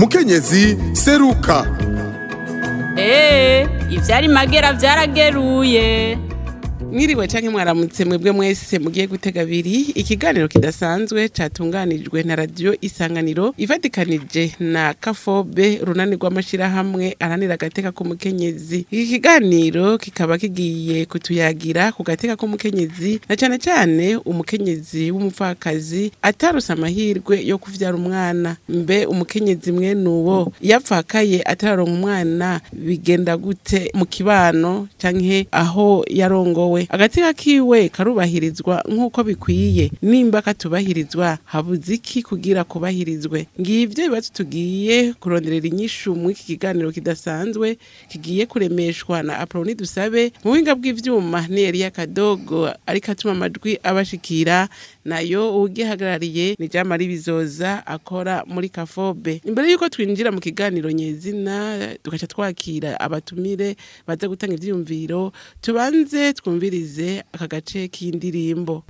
mukenyezi seruka Ee, ivyari magera vyarageruye. mwiriwe canke mwaramutse mwebwe mwese mugiye gutega abiri ikiganiro kidasanzwe catunganijwe na radio isanganiro ifatikanije na kafobe runani rw'amashirahamwe aranira agateka k'umukenyezi iki kiganiro kikaba kigiye kutuyagira ku gateka k'umukenyezi na cane cane umukenyezi w'umupfakazi atarose amahirwe yo kuvyara umwana mbe umukenyezi mwene uwo yapfakaye atararonka umwana bigenda gute mu kibano canke aho yarongowe agatsika kiwe karubahirizwa nk'uko bikwiye nimba katubahirizwa habuze iki kugira kubahirizwe ngivyo ibibazo tugiye kuronderera inyishu muri iki kiganiro kidasanzwe kigiye kuremeshwa na aproni dusabe mu buhinga bw'ivyuma ni Elia Kadogo ariko atuma amajwi abashikira nayo ugihagarariye ni Jamari Bizoza akora muri Kafobe imbere yuko twinjira mu kiganiro nyezina tugaca twakira abatumire baza gutanga ivyiyumviro tubanze twumvirize aka gace k'indirimbo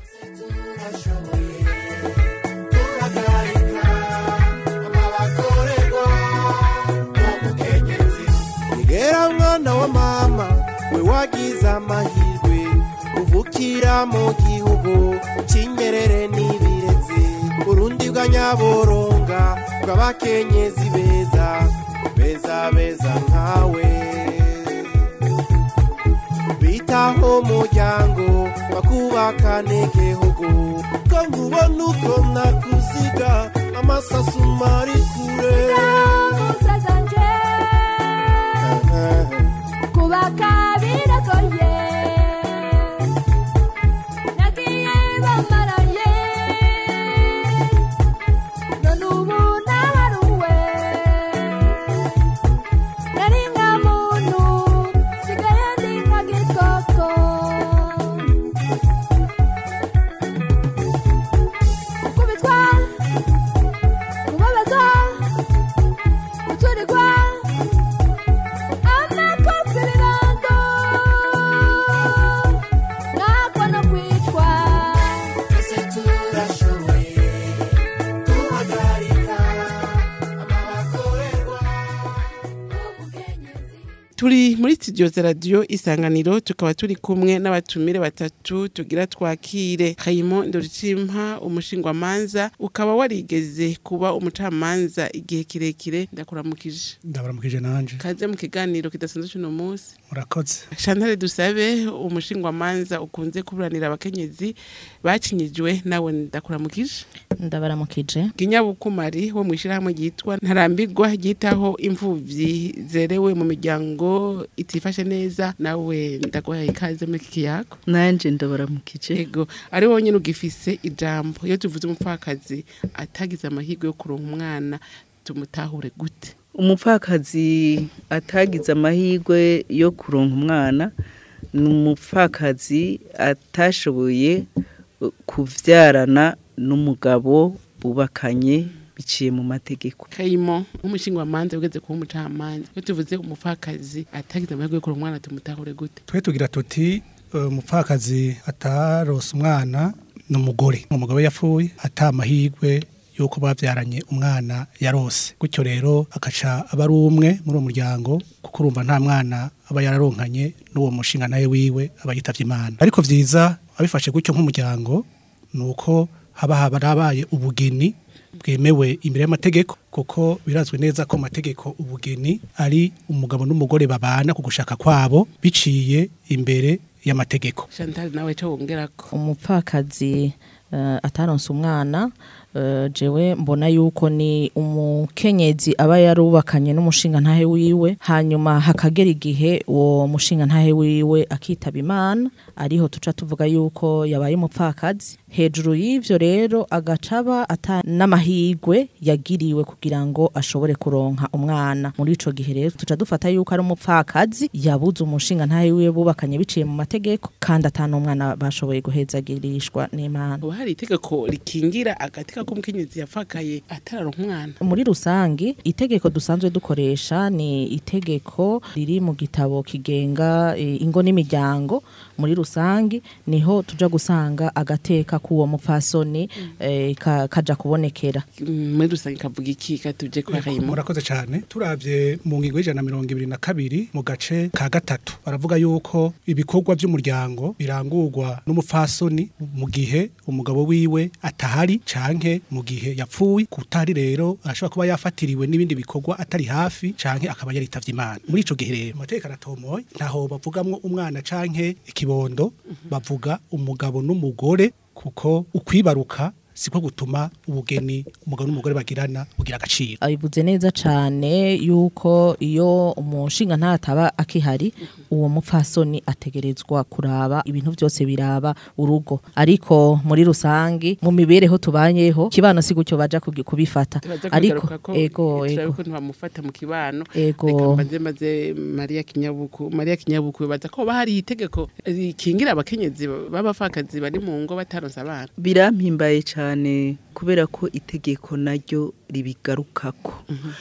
Igera mwana wa mama we wagize amahirwe uvukira mu gihugu cy'inyerere n'ibirezi Burundi bwa nyaboronga bw'abakenyezi beza beza beza nkawe bitaho umuryango bakubakana igihugu ko nkubona uko nakuziga amasasu mari kure kubaka biragoye nagiye bamaraye none ubu naharuwe nari nka muntu sigaye ndi nka gikoko kubitwa kubabaza guturirwa amakofirando nakwa no kwicwa ese turashoboye guhagarika amabakorerwa turi muri studio za radio isanganiro tukaba turi kumwe n'abatumire batatu tugira twakire Kayimo Ndoricimpa umushingwamanza ukaba warigeze kuba umucamanza igihe kirekire ndakuramukije ndabaramukije nanje kaze mu kiganiro kidasanzwe cy'uno munsi murakoze Chantal Dusabe umushingwamanza ukunze kuburanira abakenyezi bacinyijwe nawe ndakuramukije ndabaramukije Ginyabukumari wo mwishirahamwe ryitwa Ntarambirwa ryitaho imfuvyi zerewe mu miryango itifashe neza nawe ndaguhaye ikaze muri iki kiyago nanje ndabaramukije ego ari wonyene ugifise ijambo iyo tuvuze umupfakazi atagize amahirwe yo kuronka umwana tumutahure gute umupfakazi atagize amahirwe yo kuronka umwana ni umupfakazi atashoboye uh, kuvyarana n'umugabo bubakanye biciye mu mategeko kayimo nk'umushingwamanza ugeze kuba umucamanza iyo tuvuze umupfakazi atagize amahirwe yo kuronka umwana tumutahure gute twe tugira tuti eh, umupfakazi atarose umwana ni umugore umugabo yapfuye ata amahirwe yuko bavyaranye umwana yarose gutyo rero akaca aba ari umwe muri uwo muryango kuko urumva nta mwana aba yararonkanye n'uwo mushinga nawe wiwe aba yitavye imana ariko vyiza abifashe gutyo nk'umuryango ni uko haba harabaye ubugeni bwemewe imbere y'amategeko kuko birazwi neza ko mu mategeko ubugeni ari umugabo n'umugore babana ku gushaka kwabo biciye imbere y'amategeko Chantal nawe cyo wongerako umupfakazi uh, ataronse umwana uh, jewe mbona yuko ni umukenyezi aba yarubakanye n'umushinga ntahe wiwe hanyuma hakagera igihe uwo mushinga ntahe wiwe akitaba imana ariho tuca tuvuga yuko yabaye umupfakazi hejuru y'ivyo rero agacaba ata n'amahigwe yagiriwe kugira ngo ashobore kuronka umwana muri ico gihe rero tuca dufata yuko ari umupfakazi yabuze umushinga ntahe wiwe bubakanye biciye mu mategeko kandi ata n'umwana bashoboye guhezagirishwa n'imana ubu hari itegeko rikingira agati agateka k'umukenyezi yapfakaye atararonka umwana muri rusangi itegeko dusanzwe dukoresha ni itegeko riri mu gitabo kigenga eh, ingo n'imiryango muri rusangi niho tuja gusanga agateka k'uwo mupfasoni eh, ka- kaja kubonekera Mm, muri rusange kavuga iki katuje kwa kayimo murakoze cyane turavye mu ngingo y'ijana na mirongo ibiri na kabiri mu gace ka gatatu baravuga yuko ibikorwa by'umuryango birangurwa n'umupfasoni mu gihe umugabo wiwe atahari canke mu gihe yapfuye kutari rero ashobora kuba yafatiriwe n'ibindi bikorwa atari hafi canke akaba yaritavye imana muri ico gihe rero amategeko aratomoye ntaho bavugamwo umwana canke ikibondo bavuga umugabo n'umugore kuko ukwibaruka siko gutuma ubugeni umugabo n'umugore bagirana bugira agaciro abivuze neza cane yuko iyo umushinga ntataba akihari uwo mupfasoni ategerezwa kuraba ibintu byose biraba urugo ariko muri rusangi mu mibereho tubanyeho kibano si gutyo baja kugi- kubifata turaza ariko kugaruka ko ego turabe ego ko ntibamufata mu kibano Ego. reka mbanze maze mariya kinyabuku mariya kinyabuku bibaza ko hoba hari itegeko rikingira abakenyezi b'abapfakazi bari mu ngo bataronse abana birampimbaye cyane kubera ko itegeko naryo ribigarukako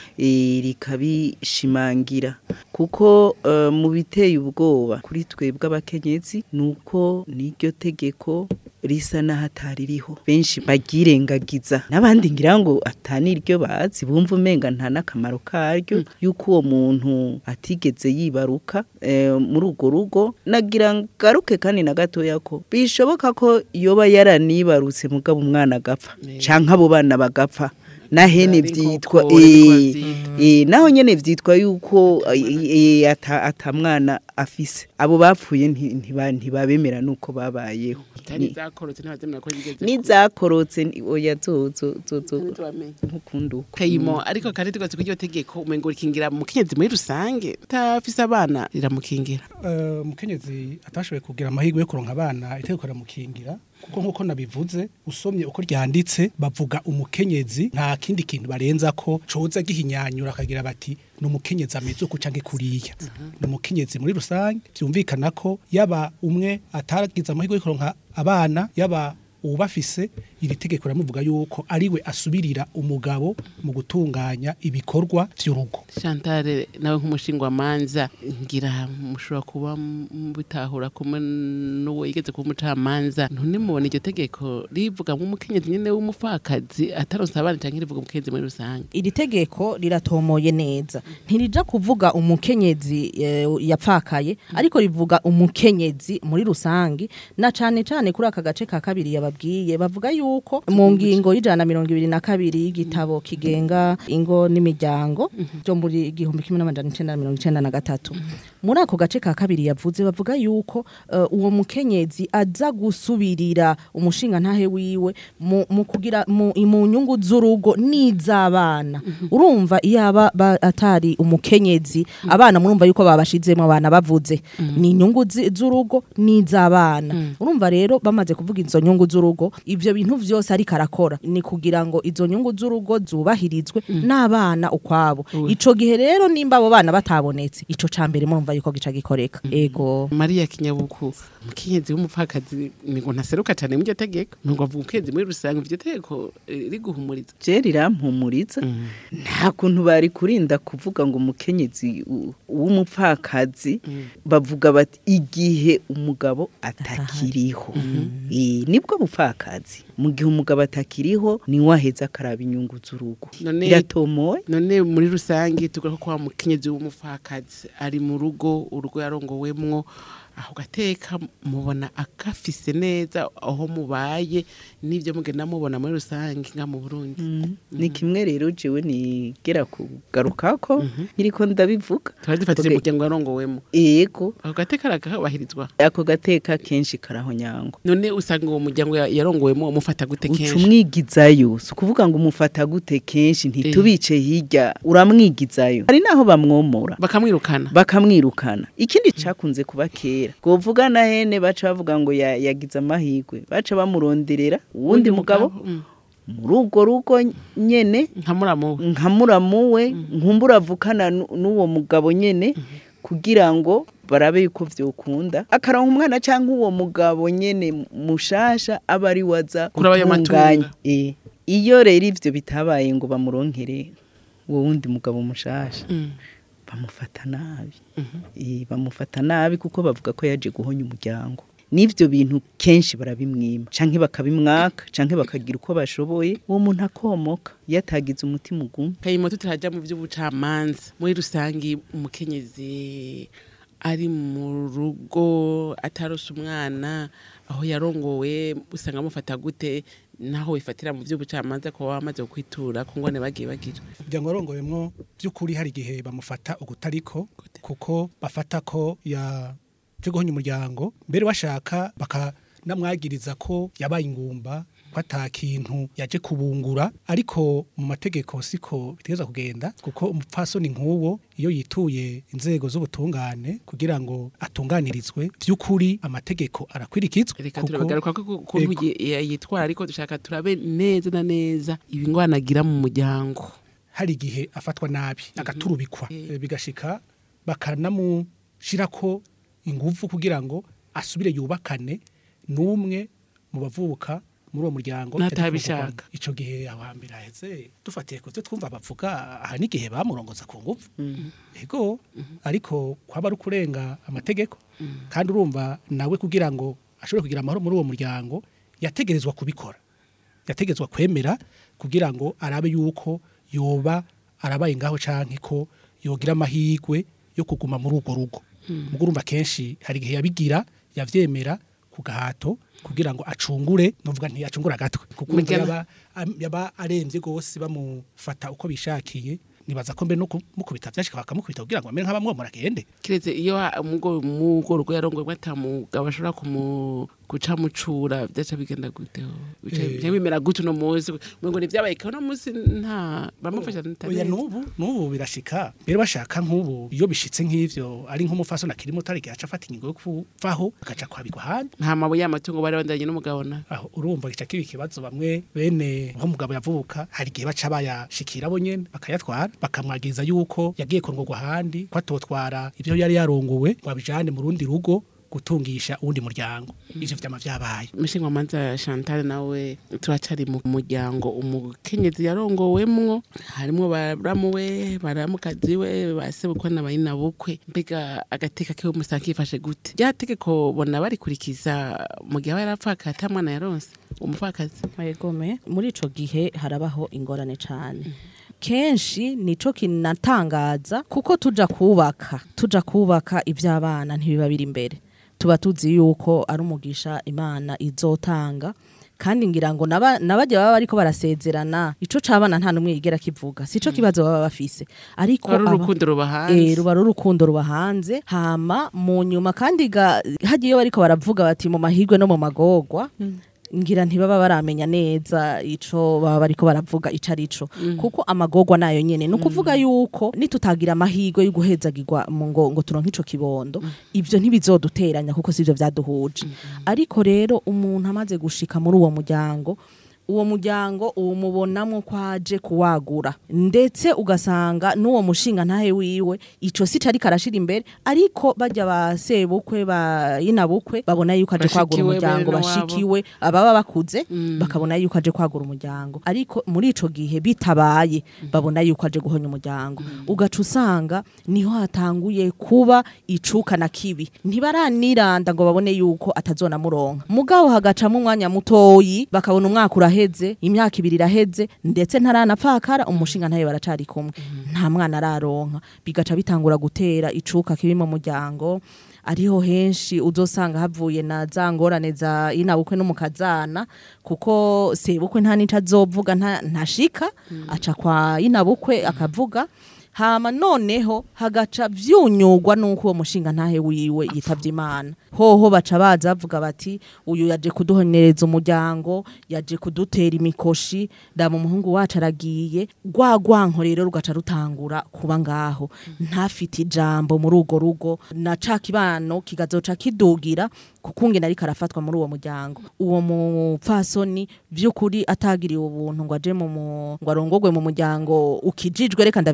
Eh, rikabishimangira kuko eh, mu biteye ubwoba kuri twebwe abakenyezi ni uko n'iryo tegeko risa n'ahatari riho benshi bagirengagiza n'abandi ngira ngo ataniryo bazi bumva umenga nta n'akamaro karyo yuko uwo muntu atigeze yibaruka eh, muri urwo rugo nagira ngaruke kandi na gatoya ko bishoboka ko yoba yaranibarutse mugabo umwana agapfa canke abo bana bagapfa na hene Ari vyitwa nk'uko ariko eh, bavyita. eh, naho nyene vyitwa yuko eh, eh, ata ata mwana afise abo bapfuye nti- ntiba- ntibabemera nuko babayeho itari Ni- zakorotse ntibazemera ko bigeze nizakorotse ni- oya zozo zozo ntitubamenye nkukunduka kayimo ariko kandi tugatse ko iryo tegeko umengo rikingira umukenyezi muri rusange utafise abana riramukingira Eh, umukenyezi atashoboye kugira amahirwe yo kuronka abana itegeko riramukingira kuko nk'uko nabivuze usomye uko ryanditse bavuga umukenyezi nta kindi kintu barenza ko coza gihinyanyura akagira bati ni umukenyezi ameze uku canke kuriya ni umukenyezi muri rusange vyumvikana ko yaba umwe ataragize amahirwe yo kuronka abana yaba uwubafise iri tegeko riramuvuga yuko ariwe asubirira umugabo mu gutunganya ibikorwa vy'urugo Chantal nawe nk'umushingwamanza ngira mushobora kuba mubitahura kumwe n'uwo yigeze kuba umucamanza none mubona iryo tegeko rivuga nk'umukenyezi nyene w'umupfakazi ataronse abana canke rivuga umukenyezi muri rusange iri tegeko riratomoye neza ntirija kuvuga umukenyezi eh, yapfakaye ariko rivuga umukenyezi muri rusangi na cane cane kuri aka gace ka kabiri yababwiye bavuga yuko mu ngingo y'ijana na mirongo ibiri na kabiri y'igitabo kigenga ingo n'imiryango byo muri igihumbi kimwe n'amajana icenda na mirongo icenda na gatatu muri ako gace ka kabiri yavuze bavuga yuko eh, uwo mukenyezi aza gusubirira umushinga ntahe wiwe mu, mu kugira mu, mu nyungu z'urugo n'iz'abana urumva iyo aba ba- atari umukenyezi abana murumva yuko babashizemo abana bavuze ni inyungu zi- z'urugo n'iz'abana urumva rero bamaze kuvuga izo nyungu z'urugo ivyo bintu vyose ariko arakora ni kugira ngo izo nyungu z'urugo zubahirizwe n'abana ukwabo ico gihe rero nimba abo bana batabonetse ico ca mbere murumva yuko gica gikoreka ego mariya kinyabuku umukenyezi w'umupfakazi ngo ntaseruka cane mu iryo tegeko ngo avuga umukenyezi muri rusange iryo tegeko eh, riguhumuriza je rirampumuriza nta kuntu bari kurinda kuvuga ngo umukenyezi u- w'umupfakazi bavuga bati igihe umugabo atakiriho Eh, nibwo bupfakazi mu gihe umugabo atakiriho niwe aheza akaraba inyungu z'urugo None- iratomoye none muri rusange tuvuga ko kwa mukenyezi w'umupfakazi ari mu rugo urugo yarongowemwo aho gateka mubona akafise neza aho mubaye n'ibyo mugenda mubona muri rusange nka mu Burundi ni kimwe rero jewe nigera kugarukako nkiriko ndabivuga tuba dufatije Okay. umuryango yarongowemo yego ako gateka arakabahirizwa ako gateka kenshi karahonyangwa none usanga uwo muryango ya- yarongowemo umufata gute uca kenshi umwigizayo si ukuvuga ngo umufata gute kenshi ntitubice hirya uramwigizayo hari n'aho bamwomora bakamwirukana bakamwirukana ikindi cakunze kuba kera govuga na hene baca bavuga ngo ya- yagize amahirwe baca bamuronderera uwundi mugabo Mm. muri urwo rugo nyene nka muramu we. nka muramu we nkumbura avukana nu- n'uwo mugabo nyene kugira ngo barabe yuko vyokunda akaronka umwana cyangwa uwo mugabo nyene mushasha aba ari waza Kuraba ayo gutunganya matunga. Eh, iyo rero ivyo bitabaye ngo bamuronkere uwo wundi mugabo mushasha bamufata nabi Eh, bamufata nabi kuko bavuga ko yaje guhonya umuryango n'ivyo bintu kenshi barabimwima canke bakabimwaka canke bakagira uko bashoboye uwo muntu akomoka iyo atagize umutima ugumye kayimoto turaja mu by'ubucamanza muri rusangi umukenyezi ari mu rugo atarose umwana aho yarongowe usanga amufata gute naho wifatira mu by'ubucamanza ko wamaze kwitura ku ngone bagiye bagira kugira ngo arongowemwo by'ukuri hari igihe bamufata ugutariko kuko bafata ko yaje guhonya umuryango mbere bashaka bakanamwagiriza ko yabaye ingumba ko ata kintu yaje kubungura ariko mu mategeko siko bitegereza kugenda kuko umupfasoni nk'uwo iyo yituye inzego z'ubutungane kugira ngo atunganirizwe by'ukuri amategeko arakwirikizwa reka kuko- turabagaruka ko ukuntu Ego. yi- yitwara ariko dushaka turabe neza na neza ibingwana agira mu muryango hari igihe afatwa nabi agaturubikwa Eh, bigashika bakanamushirako ingufu kugira ngo asubire yubakane n'umwe mu bavuka muri uwo muryango N'atabishaka. ico gihe aho hambere haheze dufatiye ku byo twumva bavuga aha n'igihe bamurongoza ku ngufu ego ariko kwaba ari ukurenga amategeko kandi urumva nawe kugira ngo ashobore kugira amahoro muri uwo muryango yategerezwa kubikora yategetswe kwemera kugira ngo arabe yuko yoba arabaye ngaho canke ko yogira amahirwe yo kuguma muri urwo rugo mugo urumva kenshi hari igihe yabigira yavyemera ku gahato kugira ngo acungure novuga ntiyacungura agatwe kuko urumva Mugana- yaba, am- yaba aremvye gose bamufata uko bishakiye nibaza ko mbe no kumukubita vyashika bakamukubita kugira ngo amere nk'abamwomora agende kiretse iyo mugo mugo rugo yarongoye atamugabo ashobora kumu guca mucura byaca bigenda gute bica Eh. bica bimera gute uno munsi ngo ni vyabaye ko uno munsi nta bamufasha oya n'ubu n'ubu birashika mbere bashaka nk'ubu iyo bishitse nk'ivyo ari nk'umufasoni akiri muto ari igihe aca afata ingingo yo kuvaho agaca kwabigwa ahandi nta mabuye y'amatungo bari bandanye n'umugabo na aho urumva gica kiba ikibazo bamwe bene nk'umugabo yavuka hari igihe baca bayashikira bo nyene bakayatwara bakamwagiriza yuko yagiye kurongorwa ahandi ko atotwara ibyo yari yarongowe ngo abijane mu rundi rugo gutungisha uwundi muryango ivyo vyama vyabaye Mishingwa manza Chantal nawe turacari mu muryango umukenyezi yarongowemwo harimwo baramuwe baramukazi we basebukwe na bayina bukwe mbega agateka kiwe musanga kifashe gute rya tegeko bona barikurikiza mu gihe aba yarapfaka ata mwana yaronse umupfakazi Egome muri ico gihe harabaho ingorane cane kenshi nico kinatangaza kuko tuja kubaka tuja kubaka ivy'abana ntibiba biri imbere tuba tuzi yuko ari umugisha imana izotanga kandi ngira ngo naba- nabajya baba bariko barasezerana ico cabana nta numwe yigera kivuga sico kibazo baba bafise ariko ari aba- urukundo ruba Eh, hanze ruba ari urukundo ruba hanze hama mu nyuma kandi ga- hagiye bariko baravuga bati mu mahirwe no mu magorwa ngira ntibaba baramenya neza ico baba bariko baravuga ico arico kuko amagorwa nayo nyene ni ukuvuga yuko nitutagira amahirwe yo guhezagirwa mu ngo ngo turonke ico kibondo ivyo ntibizoduteranya kuko sivyo vyaduhuje ariko rero umuntu amaze gushika muri uwo muryango uwo muryango uwumubonamwo ko aje kuwagura ndetse ugasanga n'uwo mushinga ntahe wiwe ico si cari karashira imbere ariko bajya ba sebukwe ba inabukwe babona yuko aje kwagura Bashikiwe umuryango bene wabo. bashikiwe ababa bakuze bakabona yuko aje kwagura umuryango ariko muri ico gihe bitabaye babona yuko aje guhonya umuryango ugaca usanga niho hatanguye kuba icuka na kibi ntibaraniranda ngo babone yuko atazonamuronka mugabo hagacamo umwanya mutoyi bakabona umwaka uraheze imyaka ibiri iraheze ndetse ntaranapfakara umushinga ntayo baracari kumwe nta mwana araronka bigaca bitangura gutera icuka kibi mu muryango ariho henshi uzosanga havuye na za ngorane za inabukwe n'umukazana kuko sebukwe nta nico azovuga nta- ntashika aca kwa inabukwe akavuga hama noneho hagaca vyunyugwa nuko uwo mushinga ntahe wiwe yitavye imana hoho baca baza bavuga bati uyu yaje kuduhonereza umuryango yaje kudutera imikoshi dama umuhungu wacu aragiye rwa rwanko rero rugaca rutangura kuba ngaho ntafite ijambo muri urwo rugo na ca kibano kigazoca kidugira kuko ngene ariko arafatwa muri uwo muryango uwo mupfasoni vy'ukuri atagiriwe ubuntu ngo aje mu mu- ngo arongogwe mu muryango ukijijwe reka ndavyite gutyo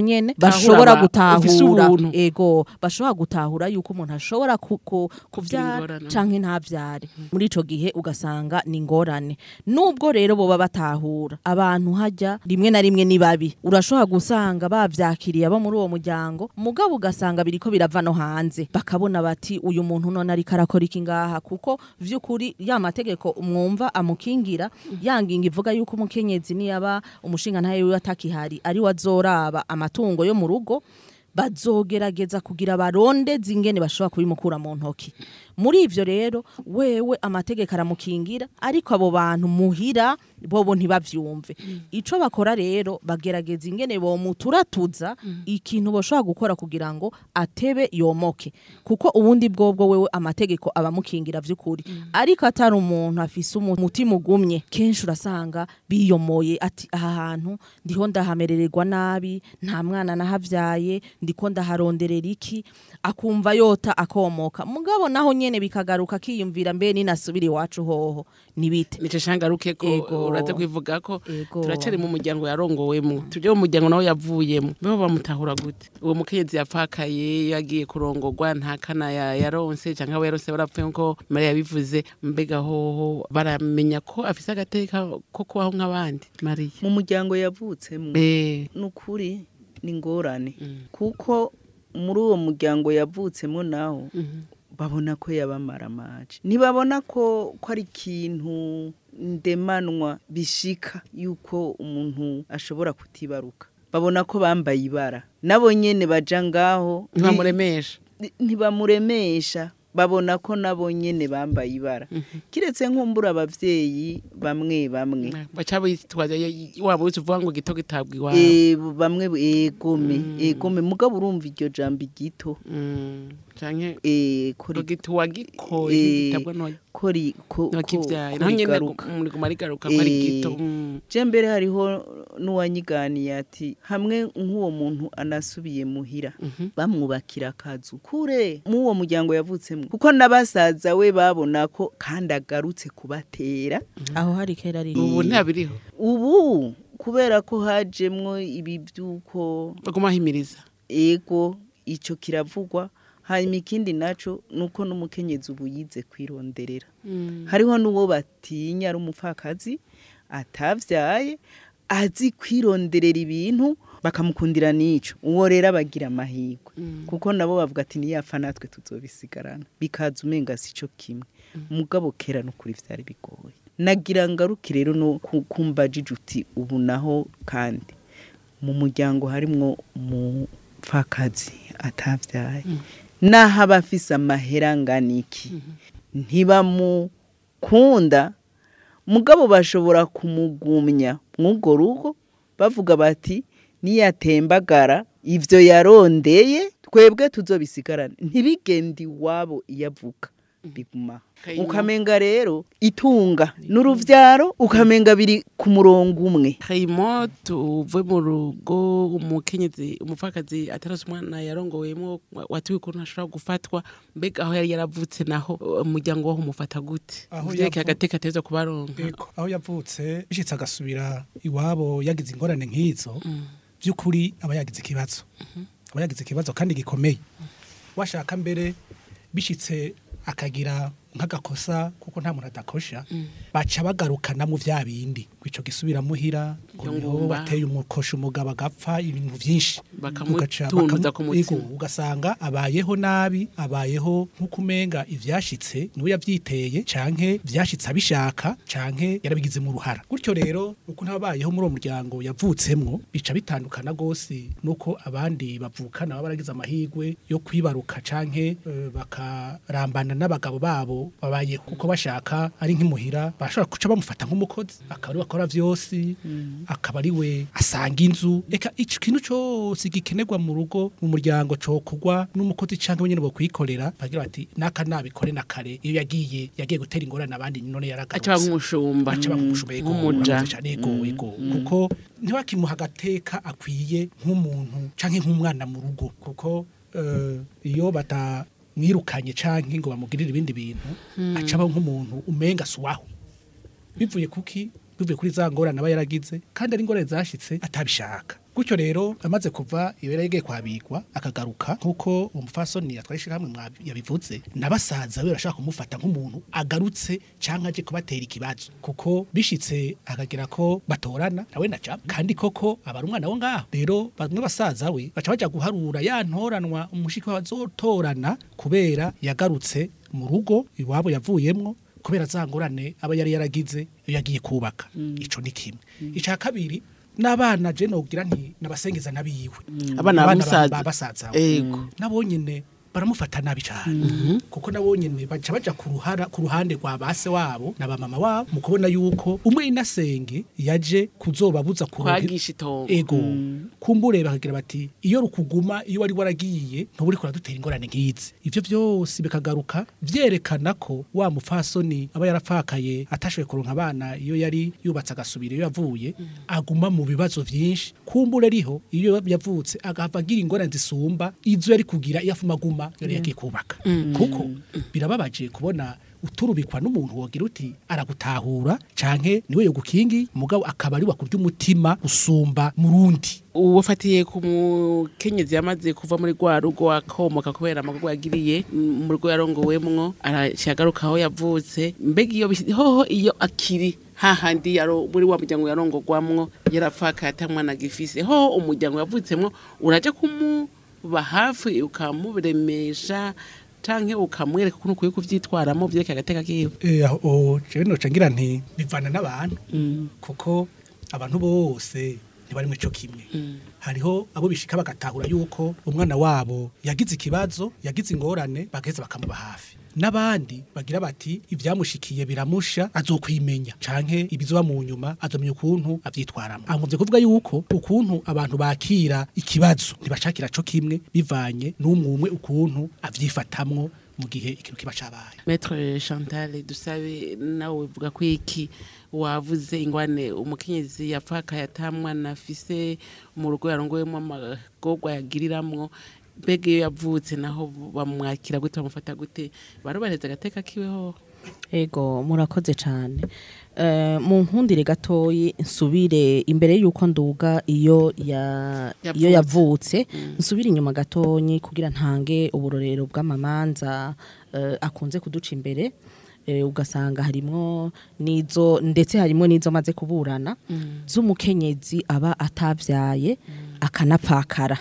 nyene Tahura bashobora aba- ufise gutahura ubuntu. ego bashobora gutahura yuko umuntu ashobora ku- ku- kuvyara ingorane. canke ntavyare muri ico gihe ugasanga ni ingorane nubwo rero boba batahura abantu hajya rimwe na rimwe ni babi urashobora gusanga bavyakiriye abo muri uwo muryango mugabo ugasanga biriko birava no hanze bakabona bati uyu muntu none ariko arakora iki ngaha kuko vy'ukuri ya mategeko mwumva amukingira yanginga ivuga yuko umukenyezi niyaba umushinga ntaye wiwe atakihari ari we azoraba amatungo yo mu rugo bazogerageza kugira barondeze ingene bashobora kubimukura mu ntoki muri ivyo rero wewe amategeko aramukingira ariko abo bantu muhira bobo ntibavyumve ico bakora rero bagerageza ingene bomuturatuza ikintu boshobora gukora kugira ngo atebe yomoke kuko ubundi bwobwo wewe amategeko abamukingira vy'ukuri ariko atari umuntu afise umu- umutima ugumye kenshi urasanga biyomoye ati aha hantu ndiho ndahamerererwa nabi nta mwana nahavyaye ndiko ndaharonderera iki akumva yota akomoka mugabo naho nyene bikagaruka kiyumvira mbe ninasubira iwacu hoho nibite nico shangaruke ko Ego. uraze kwivuga ko Ego. turacari mu muryango yarongowemwo tuje mu muryango nawe yavuyemo beho bamutahura gute uwo mukenyezi yapfakaye yagiye kurongorwa nta kana ya- yaronse canke abo yaronse barapfuye nko mariya yabivuze mbega hoho baramenya ko afise agateka ko kubaho nk'abandi mariya mu muryango yavutsemo Eh, ni ukuri ni ingorane kuko muri uwo muryango yavutsemo naho babona ko yabamara amaje ntibabona ko ko ari ikintu ndemanwa bishika yuko umuntu ashobora kutibaruka babona ko bambaye ibara nabo nyene baja ngaho ntibamuremesha Ni- ntibamuremesha babona ko nabo nyene bambaye ibara kiretse nkumbura abavyeyi bamwe bamwe baca bitwaza waba uzi uvuga ngo gito gitabwa iwabo Eh, bamwe egome egome mugabo urumva iryo jambo igito Mm, canke eh, ko ngo ri- gito wagikoye Eh, gitabwa noya ko ri- ko- ko- nokivyaye ko naho nyene rigaruka. muri guma rigaruka ko ari Eh, gito Mm. je mbere hariho n'uwanyiganiye ati hamwe nk'uwo muntu anasubiye muhira bamwubakira akazu kure mw'uwo muryango yavutsemo kuko n'abasaza we babona ko kandi agarutse kubatera aho hari kera ari ubu ntabiriho ubu kubera ko hajemwo ibi by'uko baguma himiriza ego ico kiravugwa hanyuma ikindi naco nuko n'umukenyezi ubu yize kwironderera hariho n'uwo batinya ari umupfakazi atavyaye azi kwironderera ibintu bakamukundira n'ico uwo rero abagira amahirwe kuko nabo bavuga ati niyapfa natwe tuzobisigarana bikaza umenga si co kimwe mugabo kera n'ukuri vyari bigoye nagira ngaruke rero no ku- kumbajije uti ubu naho kandi mu muryango harimwo umupfakazi atavyaye naho aba afise amahera angana iki ntibamukunda mugabo bashobora kumugumya mw'urwo rugo bavuga bati niyatembagara ivyo yarondeye twebwe tuzobisigarane ntibigende iwabo iyo avuka biguma Kayima. ukamenga rero itunga n'uruvyaro ukamenga biri ku murongo umwe kayimo tuve mu rugo umukenyezi umupfakazi atarose umwana yarongowemo watuye ukuntu ashobora gufatwa mbega aho yari yaravutse naho umuryango waho umufata gute Aho vyerekeye yavu- agateka ateza kubaronka Ego, aho yavutse bishitse agasubira iwabo yagize ingorane nk'izo by'ukuri aba yagize ikibazo aba yagize ikibazo kandi gikomeye washaka mbere bishitse akagira nk'agakosa kuko nta muntu adakosha baca bagarukana mu vya bindi ngo ico gisubira muhira ngo Iyo niho ngumba. wateye umukosha umugabo agapfa ibintu vyinshi Bakamutunduza Ugaca- ku bakamu- mutima. Ego, ugasanga abayeho nabi abayeho nk'uko umenga ivyashitse niwe yavyiteye canke vyashitse abishaka canke yarabigize mu ruhara gutyo rero uko ntabayeho muri uwo muryango yavutsemwo bica bitandukana gose nuko abandi bavukana baba baragize amahirwe yo kwibaruka canke eh, bakarambana n'abagabo babo babaye kuko bashaka ari nk'imuhira bashobora guca bamufata nk'umukozi akaba ari we akora vyose akaba ari we asanga inzu eka ico kintu cose gikenerwa mu rugo mu muryango cokogwa n'umukozi canke wenyene bo kwikorera bagira bati naka nabikore na kare iyo yagiye yagiye gutera ingorane abandi none yaragarutse aca nk'umushumba aca bamushumba yego nk'umuja urakoze cane yego yego kuko ntiwakimuha agateka akwiye nk'umuntu canke nk'umwana mu rugo kuko eh, iyo batamwirukanye canke ngo bamugirire ibindi bintu aca aba nk'umuntu umenga suwaho bivuye kuki bivuye kuri za ngorane aba yaragize kandi ari ingorane zashitse atabishaka gutyo rero amaze kuva ibera yegeye kwabigwa akagaruka nkuko umufasoni yatwaye ishyirahamwe mwa- yabivuze nabasaza we barashaka kumufata nk'umuntu agarutse canke aje kubatera ikibazo kuko bishitse akagira ko batorana nawe naca kandi koko abari umwana wo ngaho rero bamwe basaza we baca baja guharura ya ntoranwa umushiki bazotorana kubera yagarutse mu rugo iwabo yavuyemwo kubera za ngorane aba yari yaragize iyo yagiye kubaka ico ni kimwe ica kabiri n'abana je nogira nti nabasengeza nabiwe abana ba- bamusaza ba basaza ego nabo nyene baramufata nabi cyane kuko nabo nyene baca baja ku ruhara ku ruhande rwa base wabo na bamama wabo mu kubona yuko umwe inasenge yaje kuzobabuza kuronka kwagisha itongo ego kumbure bakagira bati iyo rukuguma iyo wari waragiye ntuburi kuradutera ingorane nk'izi ivyo vyose bikagaruka vyerekana ko wa mupfasoni aba yarapfakaye atashoboye kuronka abana iyo yari yubatse agasubira iyo yavuye aguma mu bibazo vyinshi kumbure ariho iyo yavutse agahava agira ingorane zisumba izo yari kugira iyo afuma aguma yari yagiye kubaka kuko birababaje kubona uturubikwa n'umuntu wogira uti aragutahura canke niwe yogukingi mugabo akaba ari wakurya umutima usumba murundi uwafatiye ku mukenyezi yamaze kuva muri rwa rugo akomoka kubera amagorwa yagiriye m- mu rugo yarongowemwo arashagaruka aho yavutse mbega iyo bisi- hoho iyo akiri hahandi yaro muri wa muryango yarongogwamwo yarapfaka atamwana agifise hoho umuryango yavutsemwo uraja kumuba hafi ukamuremesha canke ukamwereka ukuntu ukwiye kuvyitwaramo vyerekeye agateka kiwe Eh, aho jewe noca ngira nti bivana n'abantu kuko abantu bose ntibari mu ico kimwe hariho abo bishika bagatahura yuko umwana wabo yagize ikibazo yagize ingorane bagaheza bakamuba hafi n'abandi bagira bati ivyamushikiye biramusha azokwimenya canke ibizoba mu nyuma azomenya ukuntu avyitwaramo aho muvyo kuvuga yuko ukuntu abantu bakira ikibazo ntibashakira co kimwe bivanye n'umwe umwe ukuntu avyifatamwo mu gihe ikintu kiba cabaye Maître Chantal dusabe nawe uvuga ko iki wavuze ingwane umukenyezi yapfaka yatamwana afise mu rugo yarongoyemo amagorwa yagiriramwo mbega iyo yavutse naho bamwakira gute bamufata gute barubareza agateka kiweho Ego murakoze cyane Eh, mu nkundire gatoyi nsubire imbere yuko nduga iyo ya Yavutse. iyo yavutse nsubire inyuma gatonyi kugira ntange uburorero bw'amamanza eh, akunze kuduca imbere eh, ugasanga harimwo nizo ndetse harimo nizo maze kuburana z'umukenyezi aba atavyaye akanapfakara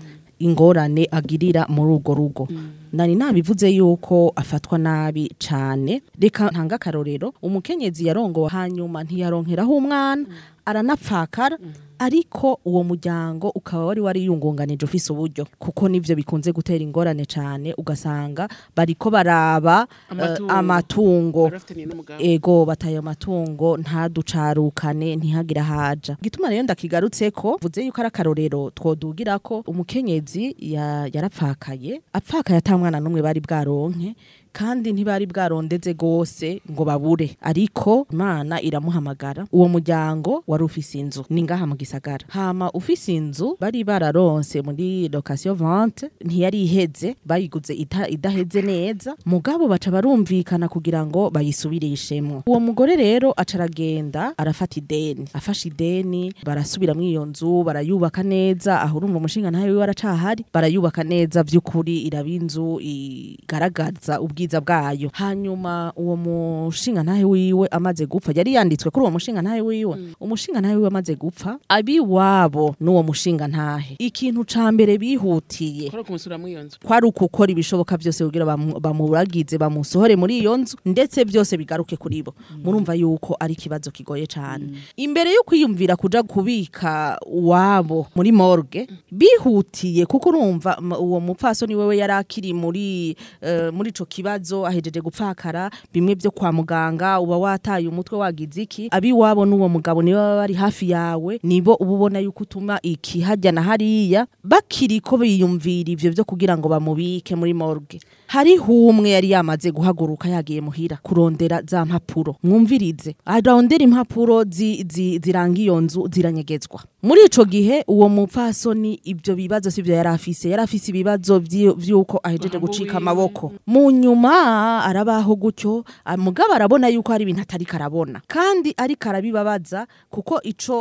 ingorane agirira muri urwo rugo nari nabivuze yuko afatwa nabi cane reka ntanga akarorero umukenyezi yarongowe hanyuma ntiyaronkeraho umwana aranapfakara ariko uwo muryango ukaba wari wariyungunganije ufise uburyo kuko nivyo bikunze gutera ingorane cane ugasanga bariko baraba eh, Amatungo. amatungo barafitaniye n'umugabo ego bataye amatungo ntaducarukane ntihagire haja gituma rero ndakigarutseko vuze yuko ari akarorero twodugira ko umukenyezi ya- yarapfakaye apfakaye ata mwana n'umwe bari bwaronke kandi ntibari bwarondeze gose ngo babure ariko imana iramuhamagara uwo muryango wari ufise inzu ni ngaha mu gisagara hama ufise inzu bari bararonse muri location vente ntiyari iheze bayiguze ita- idaheze neza mugabo baca barumvikana kugira ngo bayisubirishemwo uwo mugore rero aca aragenda arafata ideni afashe ideni barasubira muri iyo nzu barayubaka neza aho urumva umushinga ntayo wiwe aracahari barayubaka neza vy'ukuri iraba inzu igaragaza ubwiza bwayo hanyuma uwo mushinga ntahe wiwe amaze gupfa yari yanditswe kuri uwo mushinga ntahe wiwe umushinga ntahe wiwe amaze gupfa abiwabo n'uwo mushinga ntahe ikintu ca mbere bihutiye kora kumusura muri iyo nzu kwari ukukora ibishoboka byose kugira bamu- bamuragize bamusohore muri iyo nzu ndetse byose bigaruke kuri bo murumva yuko ari ikibazo kigoye cyane imbere yo kwiyumvira kuja kubika wabo muri morgue bihutiye kuko urumva m- uwo mupfasoni wewe yari akiri muri eh, muri ico kibazo ahejeje gupfakara bimwe byo kwa muganga uba wataye umutwe wagize iki abiwabo n'uwo mugabo nibo baba bari hafi yawe nibo uba ubona yuko utuma iki hajya na hariya bakiri ko biyumvira ivyo byo kugira ngo bamubike muri morgue hariho umwe yari yamaze guhaguruka yagiye muhira kurondera za mpapuro mwumvirize arondera impapuro zi, zi, ziranga iyo nzu ziranyegezwa muri ico gihe uwo mupfasoni ibyo bibazo sivyo yari afise yari afise ibibazo vyi- vy'uko ahejeje Amaboko gucika wiwe. amaboko mu nyuma arabaho gutyo ah, mugabo arabona yuko hari ibintu atari karabona kandi ariko arabibabaza kuko ico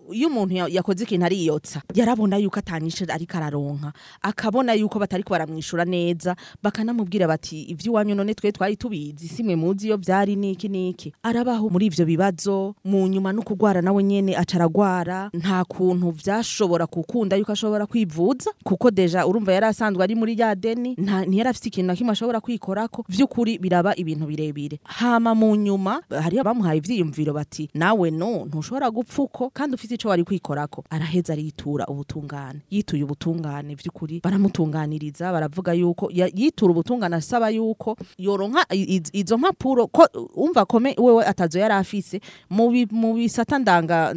iyo umuntu ya- yakoze ikintu ariyotsa yarabona yuko atanyishe ariko araronka akabona yuko batariko baramwishura neza bakanamubwira bati ivy'iwanyu none twe twari tubizi simwe muzi iyo vyari niki niki arabaho muri ivyo bibazo mu nyuma no kugwara nawe nyene aca aragwara nta kuntu vyashobora gukunda yuko ashobora kwivuza kuko deja urumva yari asanzwe ari muri ya deni nta ntiyari afite ikintu na kimwe ashobora kwikorako vy'ukuri biraba ibintu birebire hama mu nyuma hariho abamuhaye ivyiyumviro bati nawe no ntushobora gupfa uko kandi ufite ico wari kwikorako araheza aritura ubutungane yituye ubutungane vy'ukuri baramutunganiriza baravuga yuko ya- yitura ubutungane asaba yuko yoronka i- i- izo mpapuro ko umva kome wewe atazo yari afise mu bi- mu bisata ndanga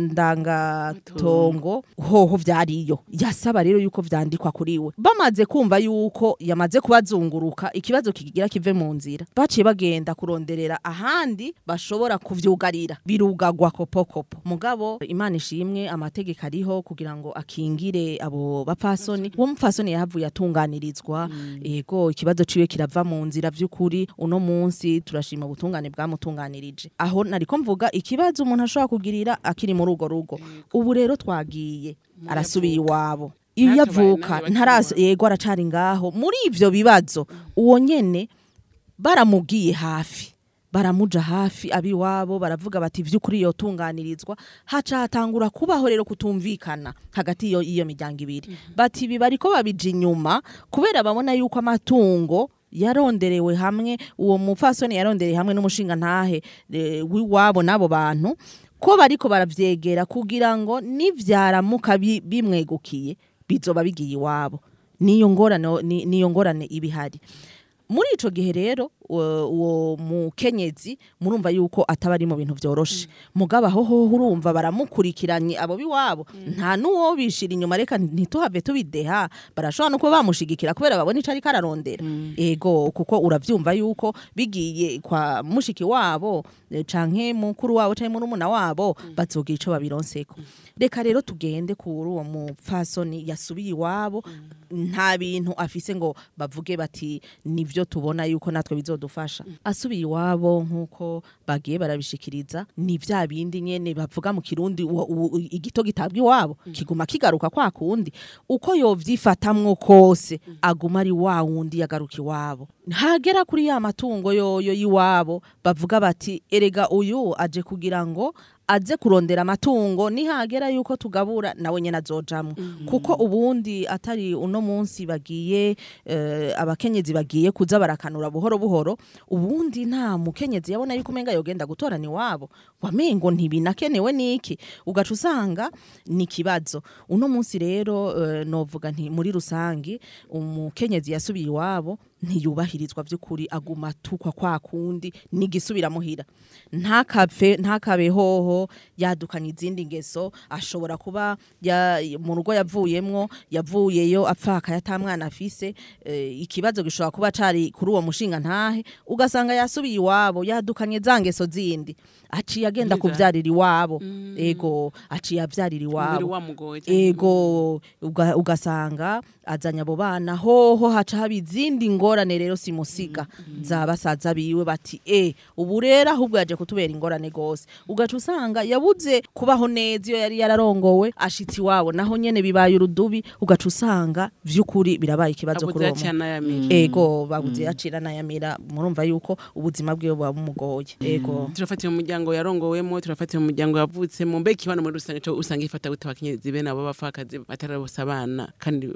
ndangatongo hoho vyariyo yasaba rero yuko vyandikwa kuri we bamaze kumva yuko yamaze kubazunguruka ikibazo kigira kive mu nzira baciye bagenda kuronderera ahandi bashobora kuvyugarira birugagwa kopokopo mugabo imana ishimwe amategeko ariho kugira ngo akingire abo bapfasoni uwo mupfasoni yahavuye atunganirizwa ego ikibazo ciwe kirava mu nzira vy'ukuri uno munsi turashima ubutungane bwamutunganirije aho nariko mvuga ikibazo umuntu ashobora kugirira akiri muri urwo rugo ubu rero twagiye arasubiye iwabo iyo Ntatabaye yavuka nawe bakiri ntaraso yego aracari ngaho muri ivyo bibazo uwo nyene baramubwiye hafi baramuja hafi abiwabo baravuga bati vy'ukuri yotunganirizwa haca hatangura kubaho rero kutumvikana hagati iyo iyo miryango ibiri bati ibi bariko babija inyuma kubera babona yuko amatungo yaronderewe hamwe uwo mupfasoni yarondereye hamwe n'umushinga ntahe w'iwabo n'abo bantu ko bariko baravyegera kugira ngo nivyaramuka bi- bimwegukiye bizoba bigiye iwabo niyo ngorane ni- niyo ngorane ibihari muri ico gihe rero uwo uwo mukenyezi murumva yuko ataba ari mu bintu vyoroshe mugabo aho hoho urumva baramukurikiranye abo biwabo nta nuwo bishira inyuma reka ntituhave tubideha barashobora no kuba bamushigikira kubera babona ico ariko ararondera ego kuko uravyumva yuko bigiye kwa mushiki wabo eh, canke mukuru wabo canke murumuna wabo bazogira ico babironseko reka rero tugende kuri uwo mupfasoni yasubiye iwabo nta bintu afise ngo bavuge bati nivyo tubona yuko natwe bizodufasha asubiye iwabo nk'uko bagiye barabishikiriza ni vya bindi nyene bavuga mu kirundi uwo- uwo- igito gitabwa iwabo kiguma kigaruka kwa kundi uko yovyifatamwo kose aguma ari wa wundi yagaruka iwabo hagera kuri ya matungo yoyo y'iwabo bavuga bati erega uyu aje kugira ngo aze kurondera amatungo nihagera yuko tugabura nawe nyene azojamwo kuko ubundi atari uno munsi bagiye eh, abakenyezi bagiye kuza barakanura buhoro buhoro ubundi nta mukenyezi yabona yuko umenga yogenda gutorana iwabo wamengo ntibinakenewe niki ugaca usanga ni ikibazo uno munsi rero eh, novuga nti muri rusangi umukenyezi yasubiye iwabo ntiyubahirizwa by'ukuri aguma atukwa kwa kundi n'igisubira muhira ntakapfe ntakabe hoho yadukanye izindi ngeso ashobora kuba ya, mu rugo yavuyemwo yavuyeyo apfaka yatamwana afise eh, ikibazo gishobora kuba cari kuri uwo mushinga ntahe ugasanga yasubiye iwabo yadukanye za ngeso zindi aciye agenda Nkiza. kuvyarira iwabo ego aciye avyarira umubiri iwabo wamugoye cyane. ego uga- ugasanga azanye abo bana hoho haca haba izindi ngorane rero simusiga za basaza biwe bati e ubu rero ahubwo yaje kutubera ingorane gose ugaca usanga yabuze kubaho neza iyo yari yararongowe ashitsi iwabo naho nyene bibaye urudubi ugaca usanga vy'ukuri birabaye ikibazo abuze kuri uwo yaciye muntu. anayamira ego babuze yacira nayamira murumva yuko ubuzima bwiwe buba bumugoye ego turafatira mu muryango yarongowemo turafatira mu muryango yavutsemo mbega ikibano muri rusange cyo usanga ifata gute abakenyezi bene abo bapfakazi batarabose abana kandi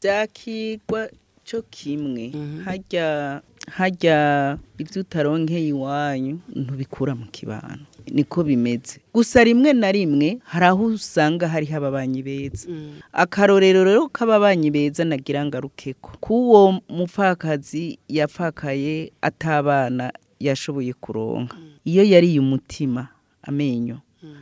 byakigwa cyo kimwe hajya hajya ibyo utaronkeye iwanyu ntubikura mu kibano niko bimeze gusa rimwe na rimwe hari aho usanga hariho ababanyi beza akarorero rero k'ababanyi beza nagira ngarukeko k'uwo mupfakazi yapfakaye atabana yashoboye kuronka iyo yariye umutima amenyo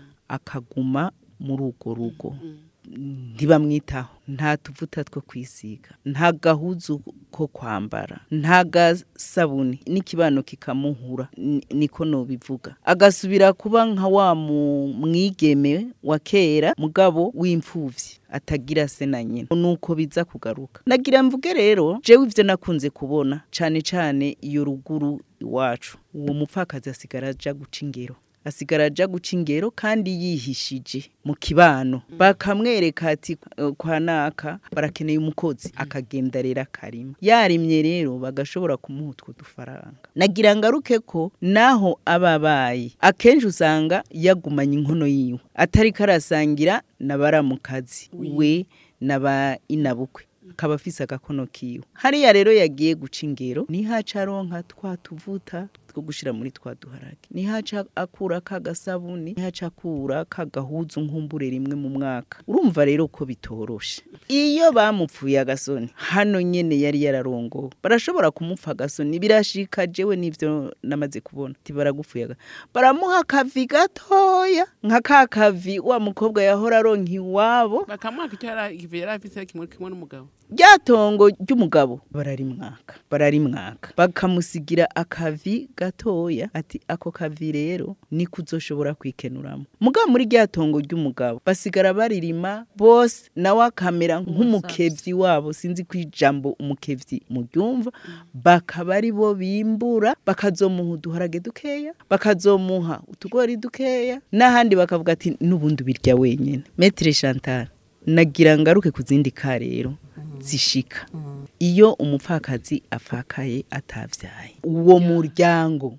akaguma muri urwo rugo ntibamwitaho nta tuvuta two kwisiga nta gahuzu ko kwambara nta gasabuni n'ikibano kikamuhura ni- niko nobivuga agasubira kuba nka wa mu- mwigeme wa kera mugabo w'imfuvyi atagira se na nyina nuko biza kugaruka nagira mvuge rero jewe ivyo nakunze kubona cane cane iyo ruguru iwacu uwo mupfakazi asigara aja guca ingero asigara aja guca ingero kandi yihishije mu kibano bakamwereka ati "Eh, kwa naka barakeneye umukozi akagenda rero akarima yarimye rero bagashobora kumuha utwo dufaranga nagira ngaruke ko naho aba abaye akenshi usanga yagumanye inkono yiwe atari karasangira na baramukazi we na ba inabukwe akaba afise agakono kiwe hariya rero yagiye guca ingero nihaca aronka twa tuvuta two gushira muri twa duharage nihaca akura kagasabuni nihaca akura kagahuzu nkumbure rimwe mu mwaka urumva rero ko bitoroshe iyo bamupfuye agasoni hano nyene yari yararongowe barashobora kumupfa agasoni birashika jewe nivyo namaze kubona ti baragupfuye aga- baramuha akavi gatoya nka ka kavi wa mukobwa yahora aronka iwabo bakamwaka icyo yari igihe yari afise kimwe kimwe n'umugabo ryatongo ry'umugabo bararimwaka bararimwaka bakamusigira akavi gatoya ati ako kavi rero niko uzoshobora kwikenuramo mugabo muri ryatongo ry'umugabo basigara baririma bose nawe akamera nk'umukevyi wabo sinzi ko ijambo umukevyi muryumva bakaba ari bo bimbura bakazomuha uduharage dukeya bakazomuha utugori dukeya n'ahandi bakavuga ati n'ubundi ubirya wenyine metre chantal nagira ngaruke ku zindi ka rero zishika iyo umupfakazi apfakaye atavyaye uwo muryango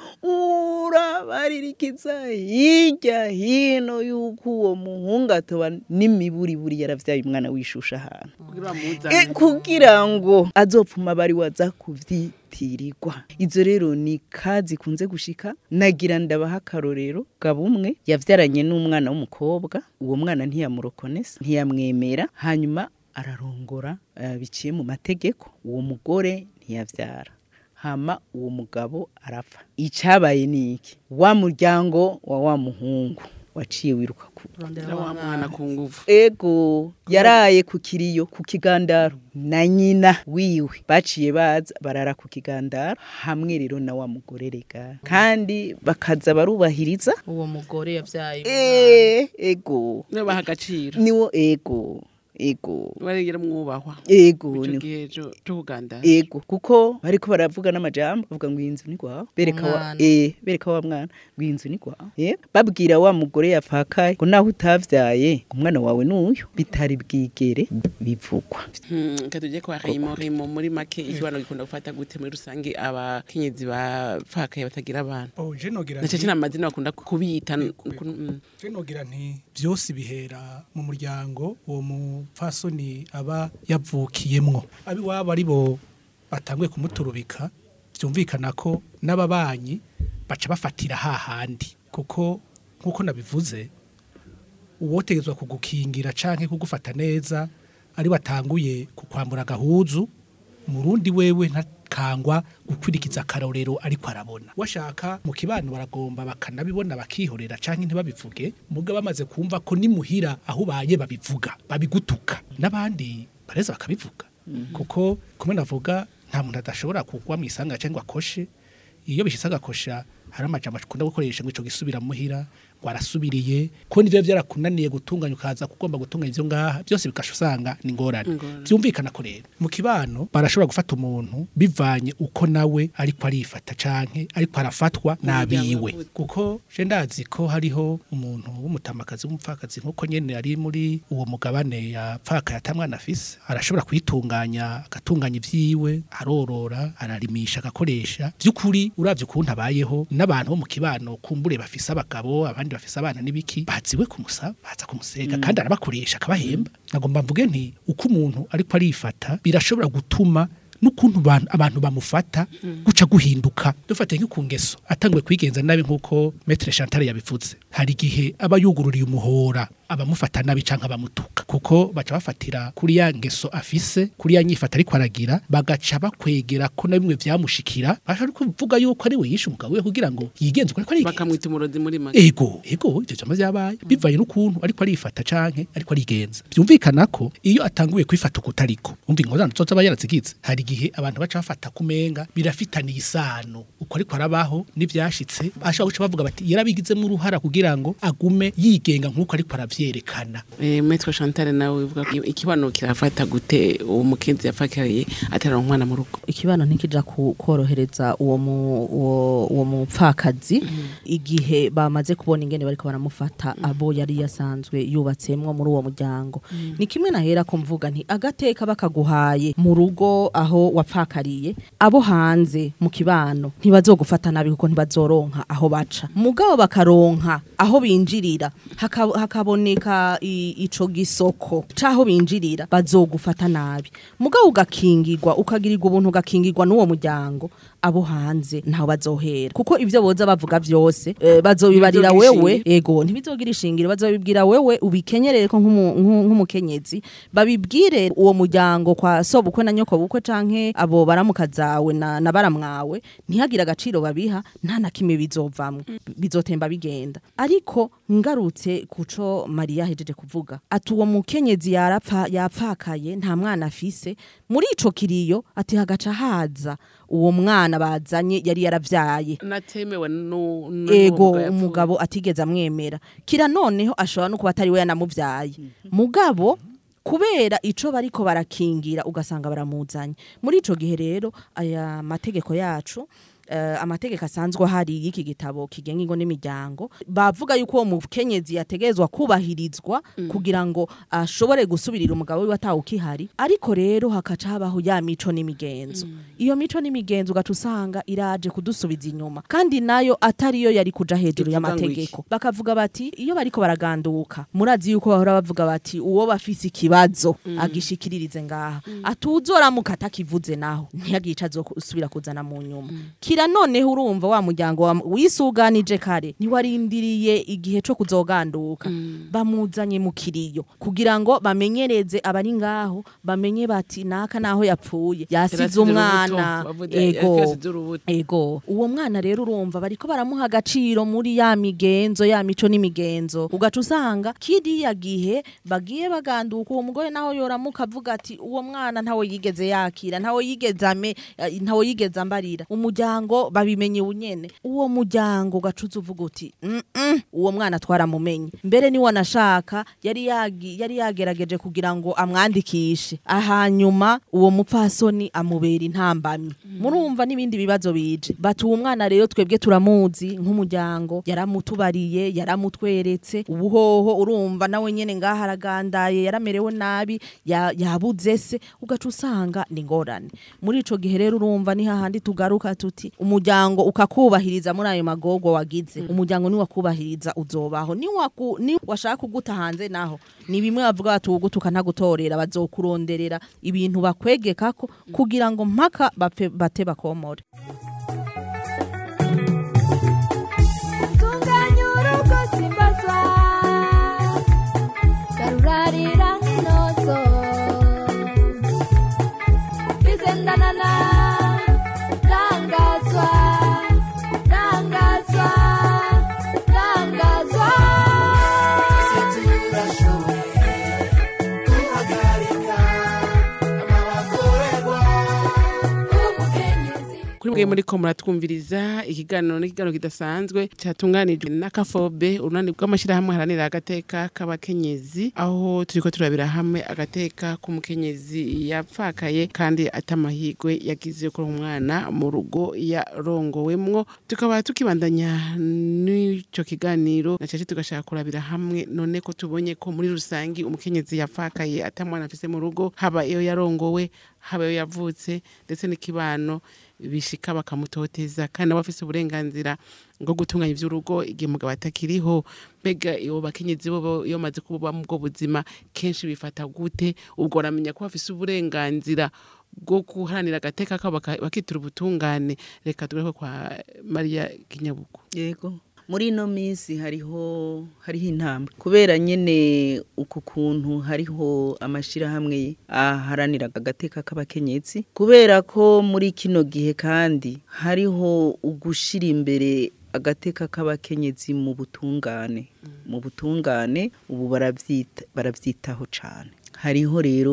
urabaririkiza hirya hino yuko uwo muhungu atoba n'imiburiburi yaravyaye umwana wishusha ahantu kugira E, bamuzane kugira ngo azopfuma bari waza kuvyitirirwa izo rero ni kazi kunze gushika nagira ndabaha akarorero gabumwe yavyaranye n'umwana w'umukobwa uwo mwana ntiyamurokonesa ntiyamwemera hanyuma ararongora eh, biciye mu mategeko uwo mugore ntiyavyara hama uwo mugabo arapfa icabaye ni iki wa muryango wa wa muhungu waciye wiruka ku Era wa mwana ku nguvu ego yaraye ku kiriyo ku kigandaro na nyina wiwe baciye baza barara ku kigandaro hamwe rero na wa mugore rega kandi bakaza barubahiriza uwo mugore yavyaye Eh, ego niyo baha agaciro niwo ego ego barengera mwubahwa ego ico niwo gihe co- co kugandara ego kuko bariko baravuga n'amajambo bavuga ngo iyi nzu ni gwawe bereka wa Umwana. eh bereka wa mwana ngo iyi nzu ni gwawe eh babwira wa mugore yapfakaye ngo naho utavyaye umwana wawe n'uyu bitari bwigere bivugwa Hmm, ka tujye kwa Rimo Rimo muri make ikibano gikunda gufata gute muri rusange abakenyezi bapfakaye batagira abana Oh, je nogira na nti- cece amazina bakunda kubita Yego, n- kun- mm. je nogira nti byose bihera mu muryango uwo mupfasoni aba yavukiyemwo abiwabo ari bo batanguye kumuturubika byumvikana ko n'ababanyi baca bafatira hahandi kuko nk'uko nabivuze uwotegezwa kugukingira canke kugufata neza ari watanguye kukwambura agahuzu murundi wewe ntakangwa gukwirikiza akarorero ariko arabona washaka mu kibano baragomba bakanabibona bakihorera canke ntibabivuge muga bamaze kumva ko nimuhira aho ubaye babivuga babigutuka n'abandi bareza bakabivuga kuko kumwe navuga nta muntu adashobora kugwa mu isanga cyangwa akoshe iyo bishitse agakosha hari amajambo akunda gukoresha ngo ico gisubira muhira ngo arasubiriye ko nivyo vyarakunaniye gutunganya ukaza kugomba gutunganya ivyo ngaha byose bikasha usanga ni ngorane Ingorane. byumvikana ko rero mu kibano barashobora gufata umuntu bivanye uko nawe ariko arifata canke ariko arafatwa nabiwe yavutse. kuko je ndazi ko hariho umuntu w'umutamakazi w'umupfakazi nk'uko nyene ari muri uwo mugabane yapfakaye atamwana afise arashobora kwitunganya agatunganya ivyiwe arorora ararimisha agakoresha by'ukuri uravye ukuntu abayeho n'abantu bo mu kibano kumbure bafise abagabo abandi bafise abana n'ibiki baziwe kumusaba baza kumusega kandi arabakoresha akabahemba nagomba mvuge nti uko umuntu ariko arifata birashobora gutuma n'ukuntu ban- abantu bamufata guca guhinduka dufate nk'uku ngeso atanguye kwigenza nabi nk'uko metre chantal yabivuze hari igihe aba yugururiye umuhora abamufata nabi canke abamutuka kuko baca bafatira kuri ya ngeso afise kuri ya nyifata ariko aragira bagaca bakwegera ko na bimwe vyamushikira bashobora kuvuga yuko ari we yishe umugabo we kugira ngo yigenze uko ariko arigenza bakamwita umurozi muri make ego ego ivyo vyama vyabaye bivanye n'ukuntu ariko arifata canke ariko arigenza byumvikana ko iyo atanguye kwifata ukutariko umva ingorane zoza aba yarazigize hari igihe abantu baca bafata kumenga birafitaniye isano uko ariko arabaho n'ivyashitse ashobora guca bavuga bati yarabigizemo uruhara kugira kugira ngo agume yigenga nk'uko ariko aravyerekana Eh, Maître Chantal nawe uvuga ko ikibano kirafata gute uwo mukenzi yapfakariye atera umwana mu rugo ikibano ntikija ku- korohereza uwo mu- uwo uwo mupfakazi igihe bamaze kubona ingene bariko baramufata abo yari yasanzwe yubatsemwo muri uwo muryango ni kimwe nahera ko mvuga nti agateka bakaguhaye mu rugo aho wapfakariye abo hanze mu kibano ntibazogufata nabi kuko ntibazoronka aho baca mugabo bakaronka aho binjirira haka- hakaboneka i- ico gisoko caho binjirira bazogufata nabi mugabo ugakingirwa ukagirirwa ubuntu ugakingirwa n'uwo muryango abo hanze ntaho bazohera kuko ibyo boza bavuga byose eh, bazobibarira Ntibizogira wewe ishingiro. ego ntibizogira ishingiro bazobibwira wewe ubikenyerere ko nk'umu- nk'u- nk'umukenyezi babibwire uwo muryango kwa sobukwe na nyoko bukwe canke abo baramuka zawe na, na baramwawe ntihagire agaciro babiha nta na kimwe bizovamwo bizotemba bigenda ariko ngarutse kuco Maria hejeje kuvuga ati uwo mukenyezi yarapfa yapfakaye nta mwana afise muri ico kiriyo ati hagaca haza uwo mwana bazanye yari yaravyaye natemewe nu- nu- ego n'uwo mugabo umugabo atigeze amwemera kira noneho ashobora no kuba atari we yanamuvyaye mugabo kubera ico bariko barakingira ugasanga baramuzanye muri ico gihe rero aya mategeko yacu Uh, amategeko asanzwe ahari y'iki gitabo kigenga ingo n'imiryango bavuga yuko uwo mukenyezi yategezwa kubahirizwa kugira ngo ashobore gusubirira umugabo wiwe atawukihari ariko rero hakaca habaho ya mico n'imigenzo iyo mico n'imigenzo ugaca usanga iraje kudusubiza inyuma kandi nayo atariyo yari kuja hejuru Ivuga ngo y'amategeko bakavuga bati iyo bariko baraganduka murazi yuko bahora bavuga bati uwo bafise ikibazo agishikiririze ngaha atuzoramuka atakivuze naho ntiyagica azosubira kuzana mu nyuma kira noneho urumva wa muryango wa- wisuganije kare ntiwarindiriye igihe co kuzoganduka bamuzanye mu kiriyo kugira ngo bamenyereze abari ngaho bamenye bati naka naho yapfuye yasize Yarasize umwana urubuto, bavuga, yasize urubuto. ego uwo mwana rero urumva bariko baramuha agaciro muri ya migenzo ya mico n'imigenzo ugaca usanga kiriya gihe bagiye baganduka uwo mugore naho yoramuka avuga ati uwo mwana ntawe yigeze yakira ntawe yigeze ame eh, ntawe yigeze ambarira umuryango babimenye unyene uwo muryango ugaca uza uvuga uti "Mm, mm, uwo mwana twaramumenye mbere niwe anashaka yari yagi- yari yagerageje kugira ngo amwandikishe ahanyuma uwo mupfasoni amubera intambamyi murumva n'ibindi bibazo bije bati uwo mwana rero twebwe turamuzi nk'umuryango yaramutubariye yaramutweretse ubuhoho urumva nawe nyene ngaha aragandaye yaramerewe nabi ya- yabuze se ugaca usanga ni ngorane muri ico gihe rero urumva ni hahandi tugaruka tuti umuryango ukakubahiriza muri ayo magogo wagize umuryango ni wakubahiriza uzobaho ni waku ni washaka kuguta hanze naho ni bimwe bavuga bati ugutuka ntagutorera bazokuronderera ibintu bakwegekako kugira ngo mpaka bapfe bate bakomore tunganya urugo simbazwa garurarira nk'inozo izendanana rangazwa rangazwa rangazwa turashoboye guhagarika amabakorerwa umukenyezi kuri mwe muri ko muratwumviriza ikiganiro n'ikiganiro kidasanzwe cyatunganijwe na kafobe urunani rw'amashyirahamwe haranira agateka k'abakenyezi aho turiko turabira hamwe agateka k'umukenyezi yapfakaye kandi atamahirwe yagize kuri umwana mu rugo yarongowemwo tukaba tukibandanya n'ico kiganiro na cace tugashaka kurabira hamwe none ko tubonye ko muri rusangi umukenyezi yapfakaye atamwana afise mu rugo haba iyo yarongowe haba iyo yavutse ndetse n'ikibano bishika bakamutoteza kandi nabo bafise uburenganzira bwo gutunganya ivy'urugo igihe umugabo atakiriho mbega iyo bakenyezi bo iyo bamaze kuba mu bwo buzima kenshi bifata gute ubwo baramenya ko bafise uburenganzira bwo guharanira agateka kabo baka- bakitura ubutungane reka tugaruke kwa mariya kinyabugu yego muri ino minsi hariho hariho intambwe kubera nyene uku kuntu hariho amashirahamwe aharanira agateka k'abakenyezi kubera ko muri kino gihe kandi hariho ugushira imbere agateka k'abakenyezi mu butungane mu butungane ubu baravyita baravyitaho cane hariho rero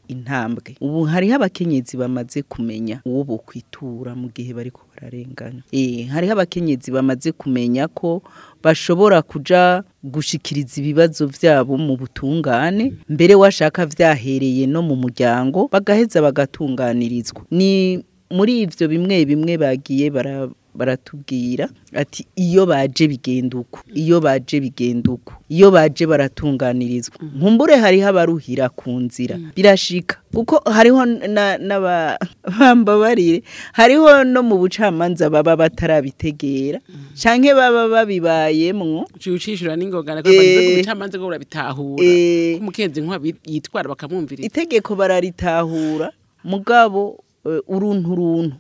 intambwe ubu hariho abakenyezi bamaze kumenya uwo bokwitura mu gihe bariko bararengana eh hariho abakenyezi bamaze kumenya ko bashobora kuja gushikiriza ibibazo vyabo mu butungane mbere washaka vyahereye no mu muryango bagaheza bagatunganirizwa ni muri ivyo bimwe bimwe bagiye bara baratubwira ati iyo baje bigenda uko iyo baje bigenda uko iyo baje baratunganirizwa nkumbure hariho abaruhira ku nzira birashika kuko hariho na- n'aba- bambabarire hariho no mu bucamanza baba batarabitegera canke baba babibayemwo uciye ucishura n'ingogana ko bageze ku Eh. bucamanza ko burabitahura Eh. ko umukenzi nk'uwa yitwara bakamwumviriza itegeko bararitahura mugabo eh, uruntu runtu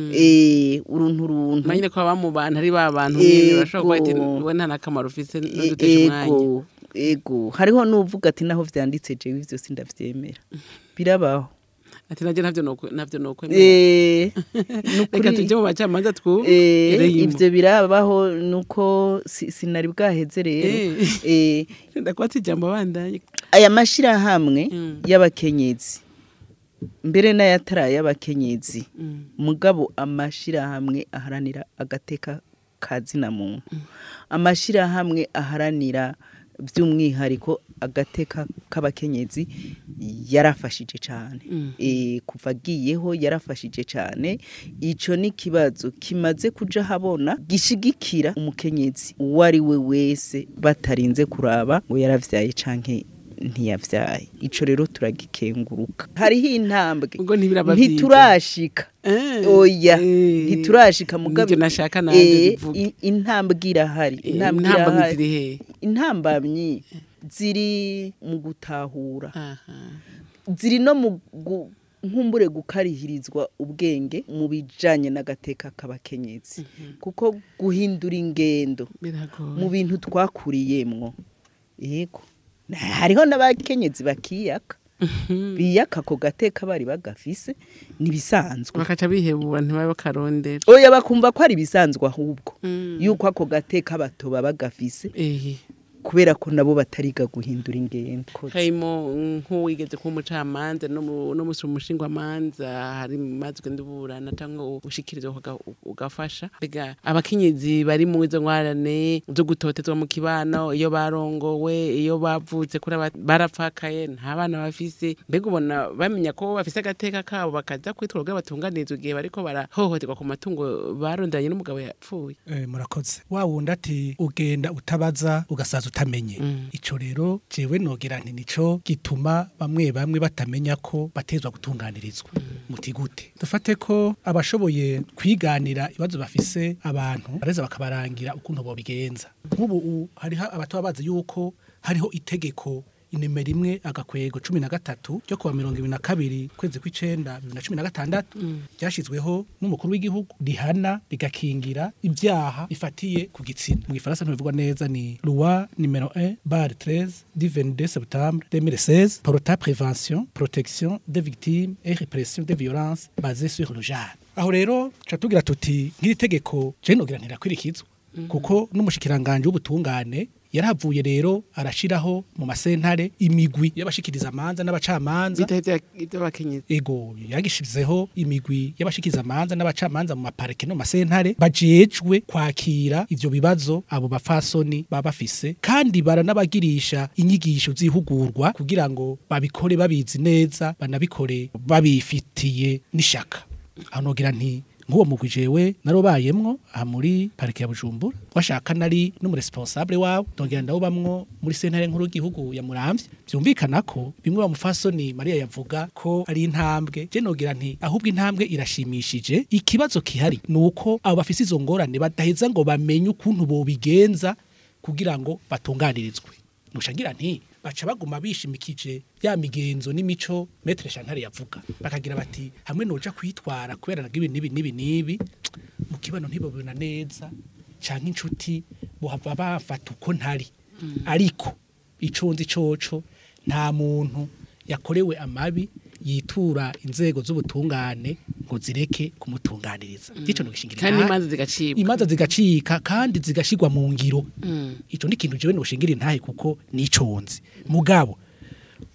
eh uruntu runtu manyine ko baba mu bantu ari ba bantu nyine bashobora kuba ati Ego. we nta n'akamaro ufise E- n'udutesha umwanya ego ego hariho n'uvuga ati naho vyanditse jewe ivyo sindavyemera birabaho ati nabyo ntabyo nokwe- ntabyo nokwemera Eh, reka nukuri- tujye mu bacamanza Eh, twumve ivyo birabaho nuko si- sinari bwaheze rero Eh, ndakwatse ijambo bandanye aya mashirahamwe Mm. y'abakenyezi mbere n'ayatari ay'abakenyezi Mm. mugabo amashirahamwe aharanira agateka ka zina muntu amashirahamwe aharanira by'umwihariko agateka k'abakenyezi yarafashije cyane e, kuva agiyeho yarafashije cyane ico ni kibazo kimaze kuja habona gishigikira umukenyezi uwo ari we wese batarinze kuraba ngo yaravyaye canke ntiyavyaye ico rero turagikenguruka hariho intambwe ubwo ntibiraba vyiza. ntiturashika Eh, oya eh, ntiturashika mugabe nivyo nashaka nanje Eh, bivuga. i- intambwe irahari Eh, intambwe intambamyi irahari. ziri hehe? intambamyi ziri mu gutahura Aha. ziri no mu gu- nkumbure gukarihirizwa ubwenge mu bijanye n'agateka k'abakenyezi kuko guhindura ingendo biragoye mu bintu twakuriyemwo yego Na- hariho n'abakenyezi bakiyaka biyaka ako gateka bari bagafise nibisanzwe bakaca bihebura ntibabe bakarondera oya bakumva ko ari ibisanzwe ahubwo Mm. yuko ako gateka bato baba bagafise ehe kubera ko nabo batariga guhindura ingendo harimo nk'uwigeze kuba umucamanza no mu- no musi umushingwamanza hari mazwe nduburana cyangwa ushikirizwa uga- ugafasha mbega abakenyezi bari mu izo ngwarane zo gutotezwa mu kibano iyo barongowe iyo bavutse kuri aba- barapfakaye nta bana bafise mbega ubona bamenya ko bafise agateka kabo bakaza kwitwara ubwo batunganirizwa igihe bariko barahohoterwa ku matungo barondanye n'umugabo yapfuye Eh, murakoze wa wundi ati ugenda utabaza ugasaza utamenye ico rero jewe nogira nti nico gituma bamwe bamwe batamenya ko batezwa gutunganirizwa muti gute dufate ko abashoboye kwiganira ibibazo bafise abantu bareza bakabarangira ukuntu bobigenza nk'ubu u- hariho abatoba bazi yuko hariho itegeko inimero imwe agakwego cumi na gatatu ryo kuwa mirongo ibiri na kabiri kwezi kw'icenda bibiri na cumi na gatandatu ryashyizweho n'umukuru w'igihugu rihana rigakingira ibyaha bifatiye ku gitsina mu gifaransa ntibivugwa neza ni loi nimero 1 bar 13 du 22 septembre 2016 porta prévention protection des victimes et répression des violences basées sur le genre aho rero tuca tugira tuti nk'iri tegeko je nogira ntirakwirikizwa kuko n'umushikiranganje w'ubutungane yarahavuye rero arashiraho mu masentare imigwi y'abashikiriza amanza n'abacamanza bitahe iby'abakenyezi ego yagishizeho imigwi y'abashikiriza amanza n'abacamanza mu maparike no mu masentare bajejwe kwakira ivyo bibazo abo bafasoni baba bafise kandi baranabagirisha inyigisho zihugurwa kugira ngo babikore babizi neza banabikore babifitiye n'ishaka aho nogira nti nk'uwo mugwi jewe narobayemwo aha muri parike ya bujumbura washaka nari n'umuresponsable wawe ndongera ndawubamwo muri sentare nkuru y'igihugu ya muramvya vyumvikana ko bimwe wa mufasoni mariya yavuga ko ari intambwe je nogira nti ahubwo intambwe irashimishije ikibazo kihari ni uko abo bafise izo ngorane badaheza ngo bamenye ukuntu bobigenza kugira ngo batunganirizwe nushangira nti baca baguma bishimikije ya migenzo n'imico metre Chantal yavuga bakagira bati hamwe noja kwitwara kubera nagibi nibi nibi nibi mu kibano ntibabona neza canke inshuti bohava bafata uko ntari ariko ico nzi coco nta muntu yakorewe amabi yitura inzego z'ubutungane ngo zireke kumutunganiriza ico nogishingira kandi intahe. imanza zigacibwa imanza zigacika kandi zigashirwa mu ngiro ico ni ikintu jewe noshingira intahe kuko niconzi mugabo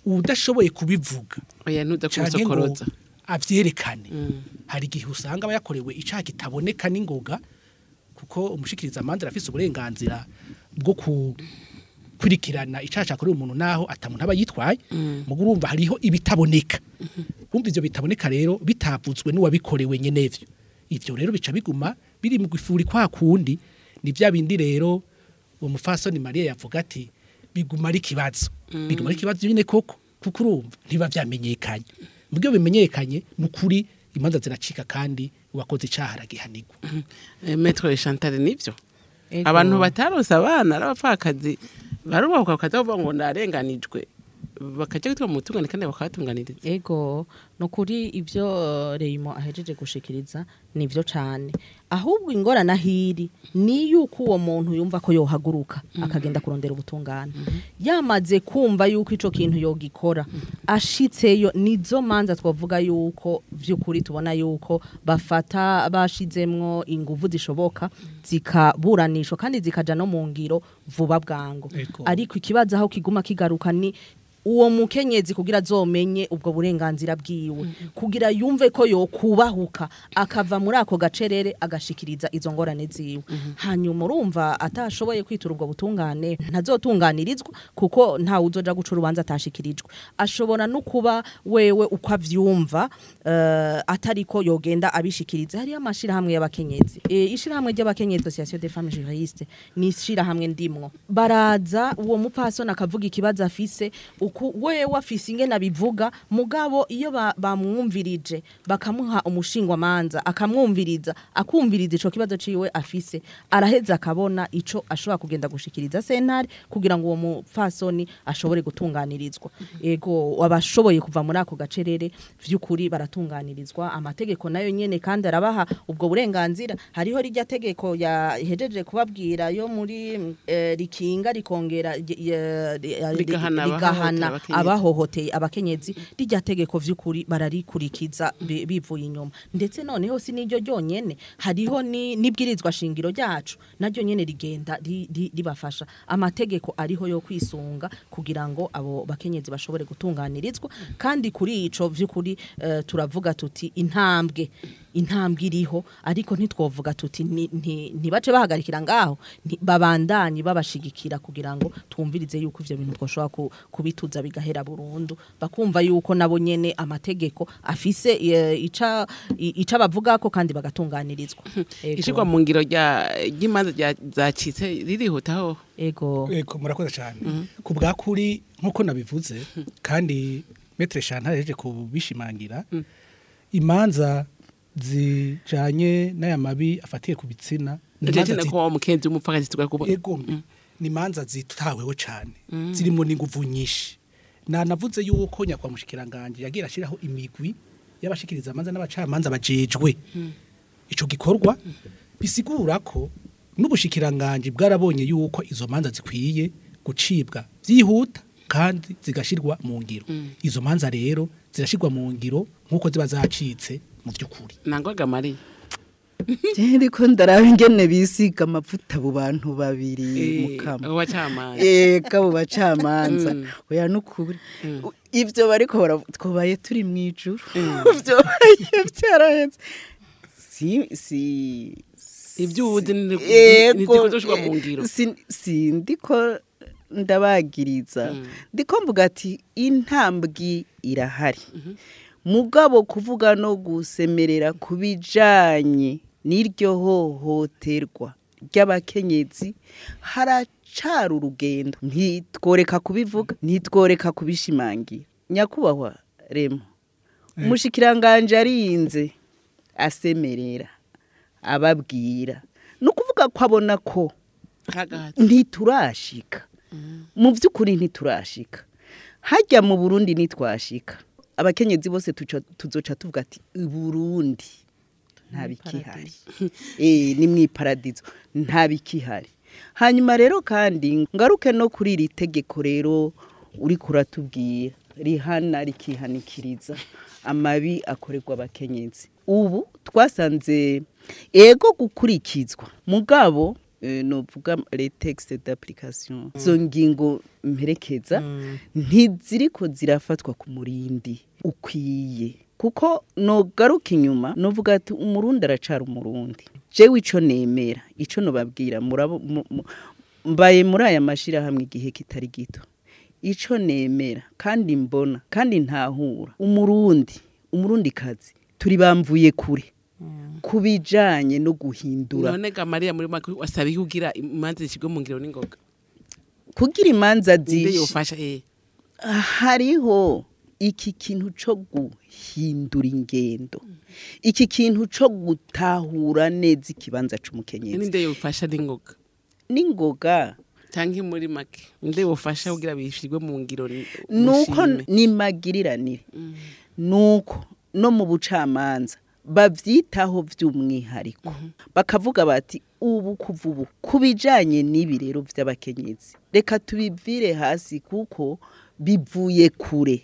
udashoboye kubivuga oya ntuza canke ngo kumusokoroza avyerekane hari igihe usanga aba yakorewe icaha kitaboneka n'ingoga kuko umushikiriza amanza arafise uburenganzira bwo gukurikirana icaha cakorewe umuntu naho atamuntu aba yitwaye mugo urumva hariho ibitaboneka umva ivyo bitaboneka rero bitavuzwe n'uwabikorewe nyenevyo ivyo rero bica biguma biri mu gifuri kwa kundi ni vya bindi rero uwo mufasoni Maria yavuga ati biguma ari kibazo biguma ari kibazo nyine koko kuko urumva ntiba vyamenyekanye mu byo bimenyekanye ni ukuri imanza ziracika kandi uwakoze icaha aragihanirwa Eh, Maître Chantal nivyo Ego. abantu batarose abana arabapfakazi barubahuka bakaza bavuga ngo ndarenganijwe bakaja gutwa mu butungane kandi bakabatunganiriza ego nukuri ibyo eh, Reymo ahejeje gushikiriza nivyo cane ahubwo ingorana hiri ni yuko uwo muntu yumva ko yohaguruka akagenda kurondera ubutungane yamaze kumva yuko ico kintu yogikora ashitseyo nizo manza twavuga yuko vy'ukuri tubona yuko bafata bashizemwo inguvu zishoboka zikaburanishwa kandi zikaja no mu ngiro vuba bwango Ego. ariko ikibazo aho kiguma kigaruka ni uwo mukenyezi kugira azomenye ubwo burenganzira bwiwe kugira yumve ko yokubahuka akava muri ako gacerere agashikiriza izo ngorane ziwe hanyuma urumva atashoboye kwitura ubwo butungane ntazotunganirizwa kuko ntawe uzoja guca urubanza atashikirijwe ashobora no kuba wewe uko avyumva uh, atariko yogenda abishikiriza hariyo amashirahamwe y'abakenyezi e, ishirahamwe ry'abakenyezi association des femmes juristes ni ishirahamwe ndimwo baraza uwo mupasoni akavuga ikibazo afise uku wewe afise ingene abivuga mugabo iyo ba- bamwumvirije bakamuha umushingwamanza akamwumviriza akumviriza ico kibazo ciwe afise araheza akabona ico ashobora kugenda gushikiriza sentare kugira ngo uwo mupfasoni ashobore gutunganirizwa ego abashoboye kuva muri ako gacerere vy'ukuri baratunganirizwa amategeko nayo nyene kandi arabaha ubwo burenganzira hariho rijya tegeko yahejeje kubabwira yo muri eh, rikinga rikongera ry- ya- ya- Rigahana rigahana abahohotera abakenyezi. abahohoteye abakenyezi rijya tegeko vy'ukuri bararikurikiza bi- bivuye inyuma ndetse noneho si n'iryo ryonyene hariho ni- n'ibwirizwa shingiro ryacu naryo nyene rigenda ri- ri- ribafasha amategeko ariho yo kwisunga kugira ngo abo bakenyezi bashobore gutunganirizwa kandi kuri ico vy'ukuri eh, turavuga tuti intambwe intambwe iriho ariko ntitwovuga tuti ni- nti- ntibace bahagarikira ngaho nti- babandanye babashigikira kugira ngo twumvirize yuko ivyo bintu twoshobora ku- kubituza bigahera burundu bakumva yuko nabo nyene amategeko afise eh, ica i- ica bavugako kandi bagatunganirizwa Ego. ishirwa mu ngiro rya ry'imanza rya- zacitse ririhutaho ego Eko murakoze cyane ku bwa kuri nk'uko nabivuze kandi metre Chantal yaje kubishimangira imanza zijanye n'aya mabi afatiye ku bitsina ni imanza jeje zi- ko wa mukenzi w'umupfakazi tugara kubona ego ni imanza zitaweho cyane zirimo n'inguvu nyinshi nanavuze yuko nyakwa mushikiranganje yagira ashiraho imigwi y'abashikiriza amanza n'abacamanza bajejwe ico gikorwa bisigura ko n'ubushikiranganje bwarabonye yuko izo manza zikwiye gucibwa byihuta kandi zigashirwa mu ngiro izo manza rero zirashirwa mu ngiro nk'uko ziba zacitse mu by'ukuri nangwaga mariya ariko ndaraba ingene bisiga amavuta abo bantu babiri mukama uwacamanza eka abo bacamanza Mm. oya nukuri U- ivyo bariko baravu- twobaye turi mu ijuru vyobaye vyaraheze si si ibyo ubuzi Ego, ntizikozoshirwa mu ngiro si- sindiko ndabagiriza ndiko mvuga ati intambwe irahari mugabo kuvuga no gusemerera ku bijanye n'iryo hohoterwa ry'abakenyezi haracara urugendo ntitworeka kubivuga ntitworeka kubishimangira nyakubahwa remo umushikiranganje arinze asemerera ababwira ni ukuvuga ko abona ko kagahati ntiturashika mu by'ukuri ntiturashika hajya mu burundi ntitwashika abakenyezi bose tuca- tuzoca tuvuga ati burundi nta bikihari Eh, ni mu iparadizo nta bikihari hanyuma rero kandi ngaruke no kuri iri tegeko rero uri kuratubwira rihana rikihanikiriza amabi akorerwa abakenyezi ubu twasanze ego gukurikizwa mugabo eh, novuga les textes d'application izo ngingo mperekeza ntiziriko zirafatwa ku murindi ukwiye kuko nogaruka inyuma novuga ati umurundi aracara umurundi jewe ico nemera ico nobabwira murabo mu- mu- mbaye muri aya mashirahamwe igihe kitari gito ico nemera kandi mbona kandi ntahura umurundi umurundi kazi turi bamvuye kure ku bijanye no guhindura none ga mariya muri make wasaba iki kugira imanza zishyirwe mu ngiro n'ingoga kugira imanza nde zishe yofasha eh hariho iki kintu co guhindura ingendo iki kintu co gutahura neza ikibanza c'umukenyezi ninde yofasha n'ingoga n'ingoga cyangwa muri make nde yofasha kugira bishyirwe mu ngiro ni- nuko mushime. nimagiriranire nuko no mu bucamanza bavyitaho vy'umwihariko bakavuga bati ubu kuva ubu ku bijanye n'ibi rero vy'abakenyezi reka tubivire hasi kuko bivuye kure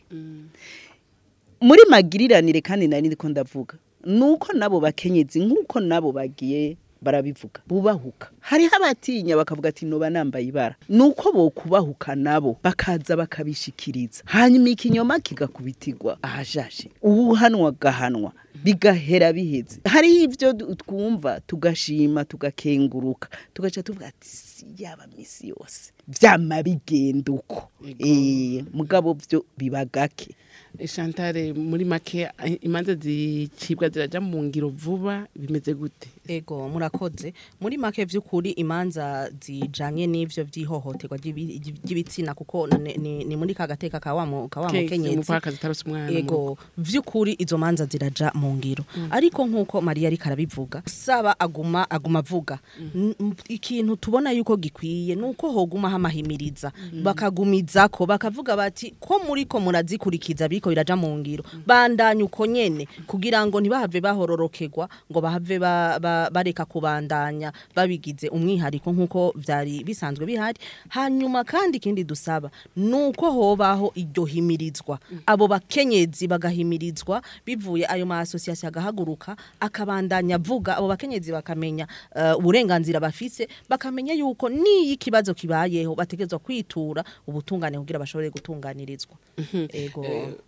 muri magiriranire kandi nari ndiko ndavuga nuko nabo bakenyezi nk'uko nabo bagiye barabivuga bubahuka hariho abatinya bakavuga ati noba nambaye ibara nuko bokubahuka nabo bakaza bakabishikiriza hanyuma ikinyoma kigakubitirwa ahashashe uwuhanwa gahanwa bigahera biheze hariho ibyo du- twumva tugashima tugakenguruka tugaca tuvuga ati si yaba misi yose vyama bigenda uko Eh, mugabo vyo biba gake Chantal muri make eh, imanza zicibwa ziraja mu ngiro vuba bimeze gute ego murakoze muri make vy'ukuri imanza zijanye n'ivyo vy'ihohoterwa ry'ibi- ry'ibitsina kuko ni, ni, ni muri ka gateka ka wa mu- ka wa Kese, mukenyezi umupfakazi atarose umwana mu rugo. ego vy'ukuri izo manza ziraja mu ngiro ariko nk'uko mariya ariko arabivuga saba aguma aguma avuga N- m- ikintu tubona yuko gikwiye nuko hoguma hamahimiriza bakagumizako bakavuga bati ko muriko murazikurikiza biriko biraja mu ngiro bandanya uko nyene kugira ngo ntibahave bahororokerwa ngo bahave ba, ba, bareka kubandanya babigize umwihariko nk'uko vyari bisanzwe bihari hanyuma kandi ikindi dusaba nuko hobaho iryo himirizwa abo bakenyezi bagahimirizwa bivuye ayo ma association agahaguruka akabandanya avuga abo bakenyezi bakamenya eh, uburenganzira bafise bakamenya yuko niyi ikibazo kibayeho bategezwa kwitura ubutungane kugira bashobore gutunganirizwa ego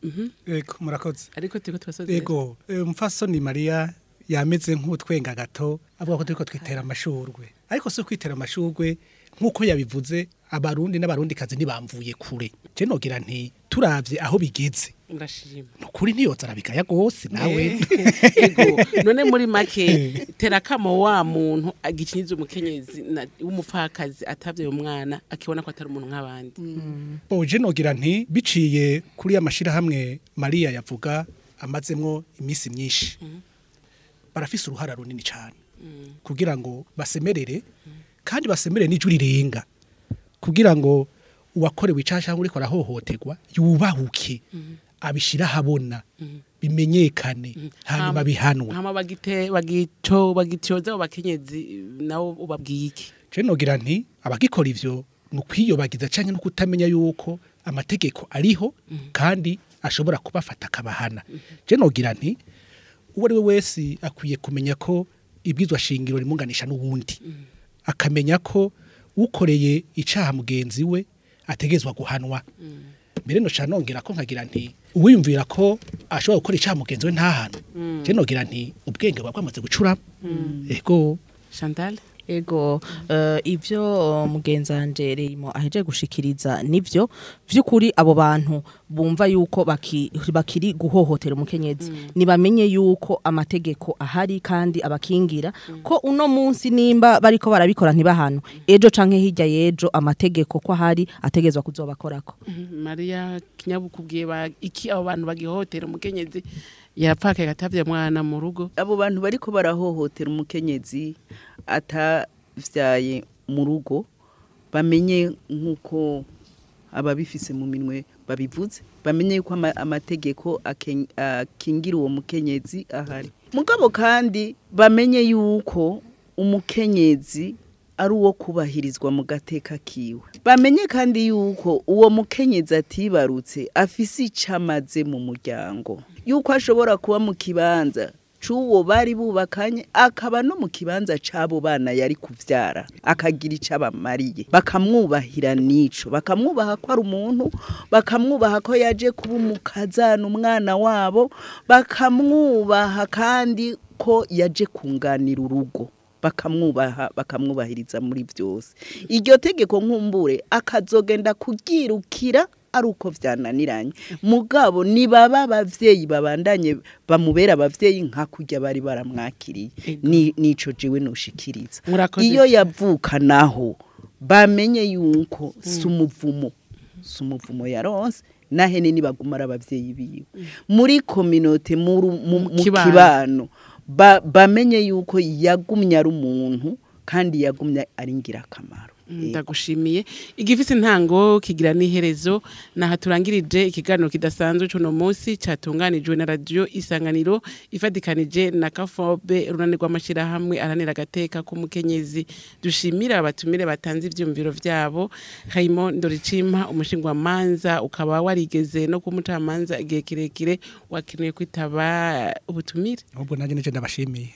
Ego murakoze. ariko turiko turasoza Ego eh, umfasoni Maria yameze nk'utwenga gato avuga ko turiko twitera amashurwe. Ariko si kwitera amashurwe nk'uko yabivuze abarundi n'abarundi kazi ntibamvuye kure. Je nogira nti turavye aho bigeze. ndashima Nukuri ntiyoza arabigaya gose nawe. ego none muri make tera kamo wa muntu agicinyiza umukenyezi na- w'umupfakazi atavye umwana akibona ko atari umuntu nk'abandi Boje nogira nti biciye kuri ya mashirahamwe Maria yavuga amazemwo imisi myinshi. Barafise uruhara runini cyane. Kugira ngo basemerere kandi basemerere n'ijwi rirenga. Kugira ngo uwakorewe icasha cyangwa uriko arahohoterwa yubahuke abishira habona bimenyekane hanyuma bihanwa. hama bagite bagito bagityoza abo bakenyezi nabo ubabwiye iki Je nogira nti abagikora ivyo ni ukwiyobagiza canke no kutamenya yuko amategeko ariho kandi ashobora kubafata akabahana je nogira nti uwo ari we wese akwiye kumenya ko ibwizwa shingiro rimunganisha n'uwundi akamenya ko ukoreye icaha mugenzi we ategezwa guhanwa mbere no nongera ko nkagira nti uwiyumvira ko ashobora gukora icaha mugenzi we ntahano je nogira nti ubwenge buba bwamaze gucuramo ego Chantal ego uh, ivyo uh, mugenzanje Reimo aheje gushikiriza nivyo vy'ukuri abo bantu bumva yuko baki, bakiri guhohotera umukenyezi nibamenye yuko amategeko ahari kandi abakingira ko uno munsi nimba bariko barabikora ntibahano ejo canke hirya yejo amategeko ko ahari ategezwa kuzobakorako Maria kinyabukubwiye ba iki abo bantu bagihohotera umukenyezi yapfakaye atavye mwana mu rugo abo bantu bariko barahohotera umukenyezi atavyaye mu rugo bamenye nk'uko ababifise mu minwe babivuze bamenye yuko ama- amategeko aken- akingira uwo mukenyezi ahari mugabo kandi bamenye yuko umukenyezi ari uwo kubahirizwa mu gateka kiwe bamenye kandi yuko uwo mukenyezi atibarutse afise icamaze mu muryango yuko ashobora kuba mu kibanza c'uwo bari bubakanye akaba no mu kibanza c'abo bana yari kuvyara akagira ico abamariye bakamwubahira n'ico bakamwubaha ko ari umuntu bakamwubaha ko yaje kuba umukazana umwana wabo bakamwubaha kandi ko yaje kunganira urugo bakamwubaha bakamwubahiriza muri byose iryo tegeko nkumbure akazogenda kuryirukira ari uko byananiranye mugabo nibaba abavyeyi babandanye bamubera abavyeyi nka kurya bari baramwakiriye ni nico jewe noshikiriza Murakoze iyo cyane. yavuka naho bamenye yuko si umuvumo si umuvumo yaronse nahene nibaguma ari abavyeyi biwe muri kominote mu ru- mu mu Kibano. kibano ba- bamenye yuko yagumye ari umuntu kandi yagumye ari ngirakamaro ndagushimiye igifise intango kigira n'iherezo naha turangirije ikiganiro kidasanzwe c'uno munsi catunganijwe na radio isanganiro ifadikanije na kafobe urunani rw'amashirahamwe aranira agateka k'umukenyezi dushimira abatumire batanze ivyumviro vyabo Raymond Ndoricimpa umushingwamanza ukaba warigeze no kumucamanza igihe kirekire wakeneye kwitaba ubutumire ahubwo nanjye nije ndabashimiye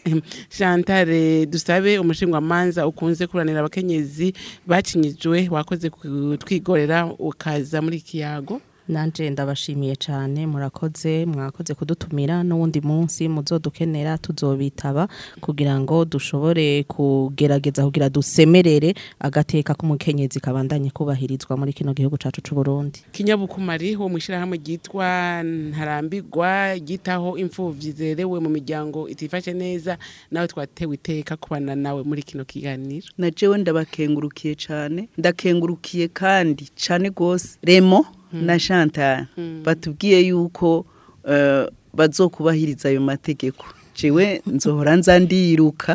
Chantal dusabe umushingwamanza ukunze kuranira abakenyezi bacinyijwe wakoze kutwigorera ukaza muri kiyago nanje ndabashimiye cyane murakoze mwakoze kudutumira n'uwundi munsi muzodukenera tuzobitaba kugira ngo dushobore kugerageza kugira dusemerere agateka k'umukenyezi kabandanye kubahirizwa muri kino gihugu cacu c'u Burundi kinyabukumari wo mwishirahamwe ryitwa ntarambirwa ryitaho imfuvyi zerewe mu miryango itifashe neza nawe twatewe iteka kubana nawe muri kino kiganiro na jewe ndabakengurukiye cyane ndakengurukiye kandi cyane rwose remo na chantal batubwiye yuko eh, bazokubahiriza ayo mategeko jewe nzohora nza ndiruka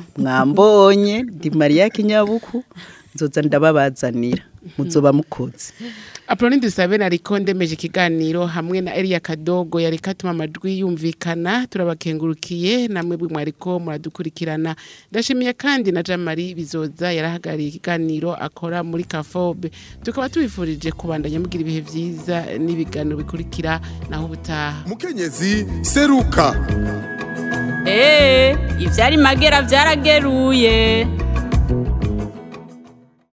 mwambonye ndi mariya kinyabuku nzoza ndababazanira muzoba mukoze Apoloni dusabe nariko ndemeje ikiganiro hamwe na Elia Kadogo yareka atuma amajwi yumvikana turabakengurukiye namwe bwe mwariko muradukurikirana ndashimiye kandi na Jamari bizoza yarahagariye ikiganiro akora muri Kafobe tukaba tubifurije kubandanya mugira ibihe vyiza n'ibiganiro bikurikira naho ubutaha mukenyezi seruka Ee, ivyari magera vyarageruye.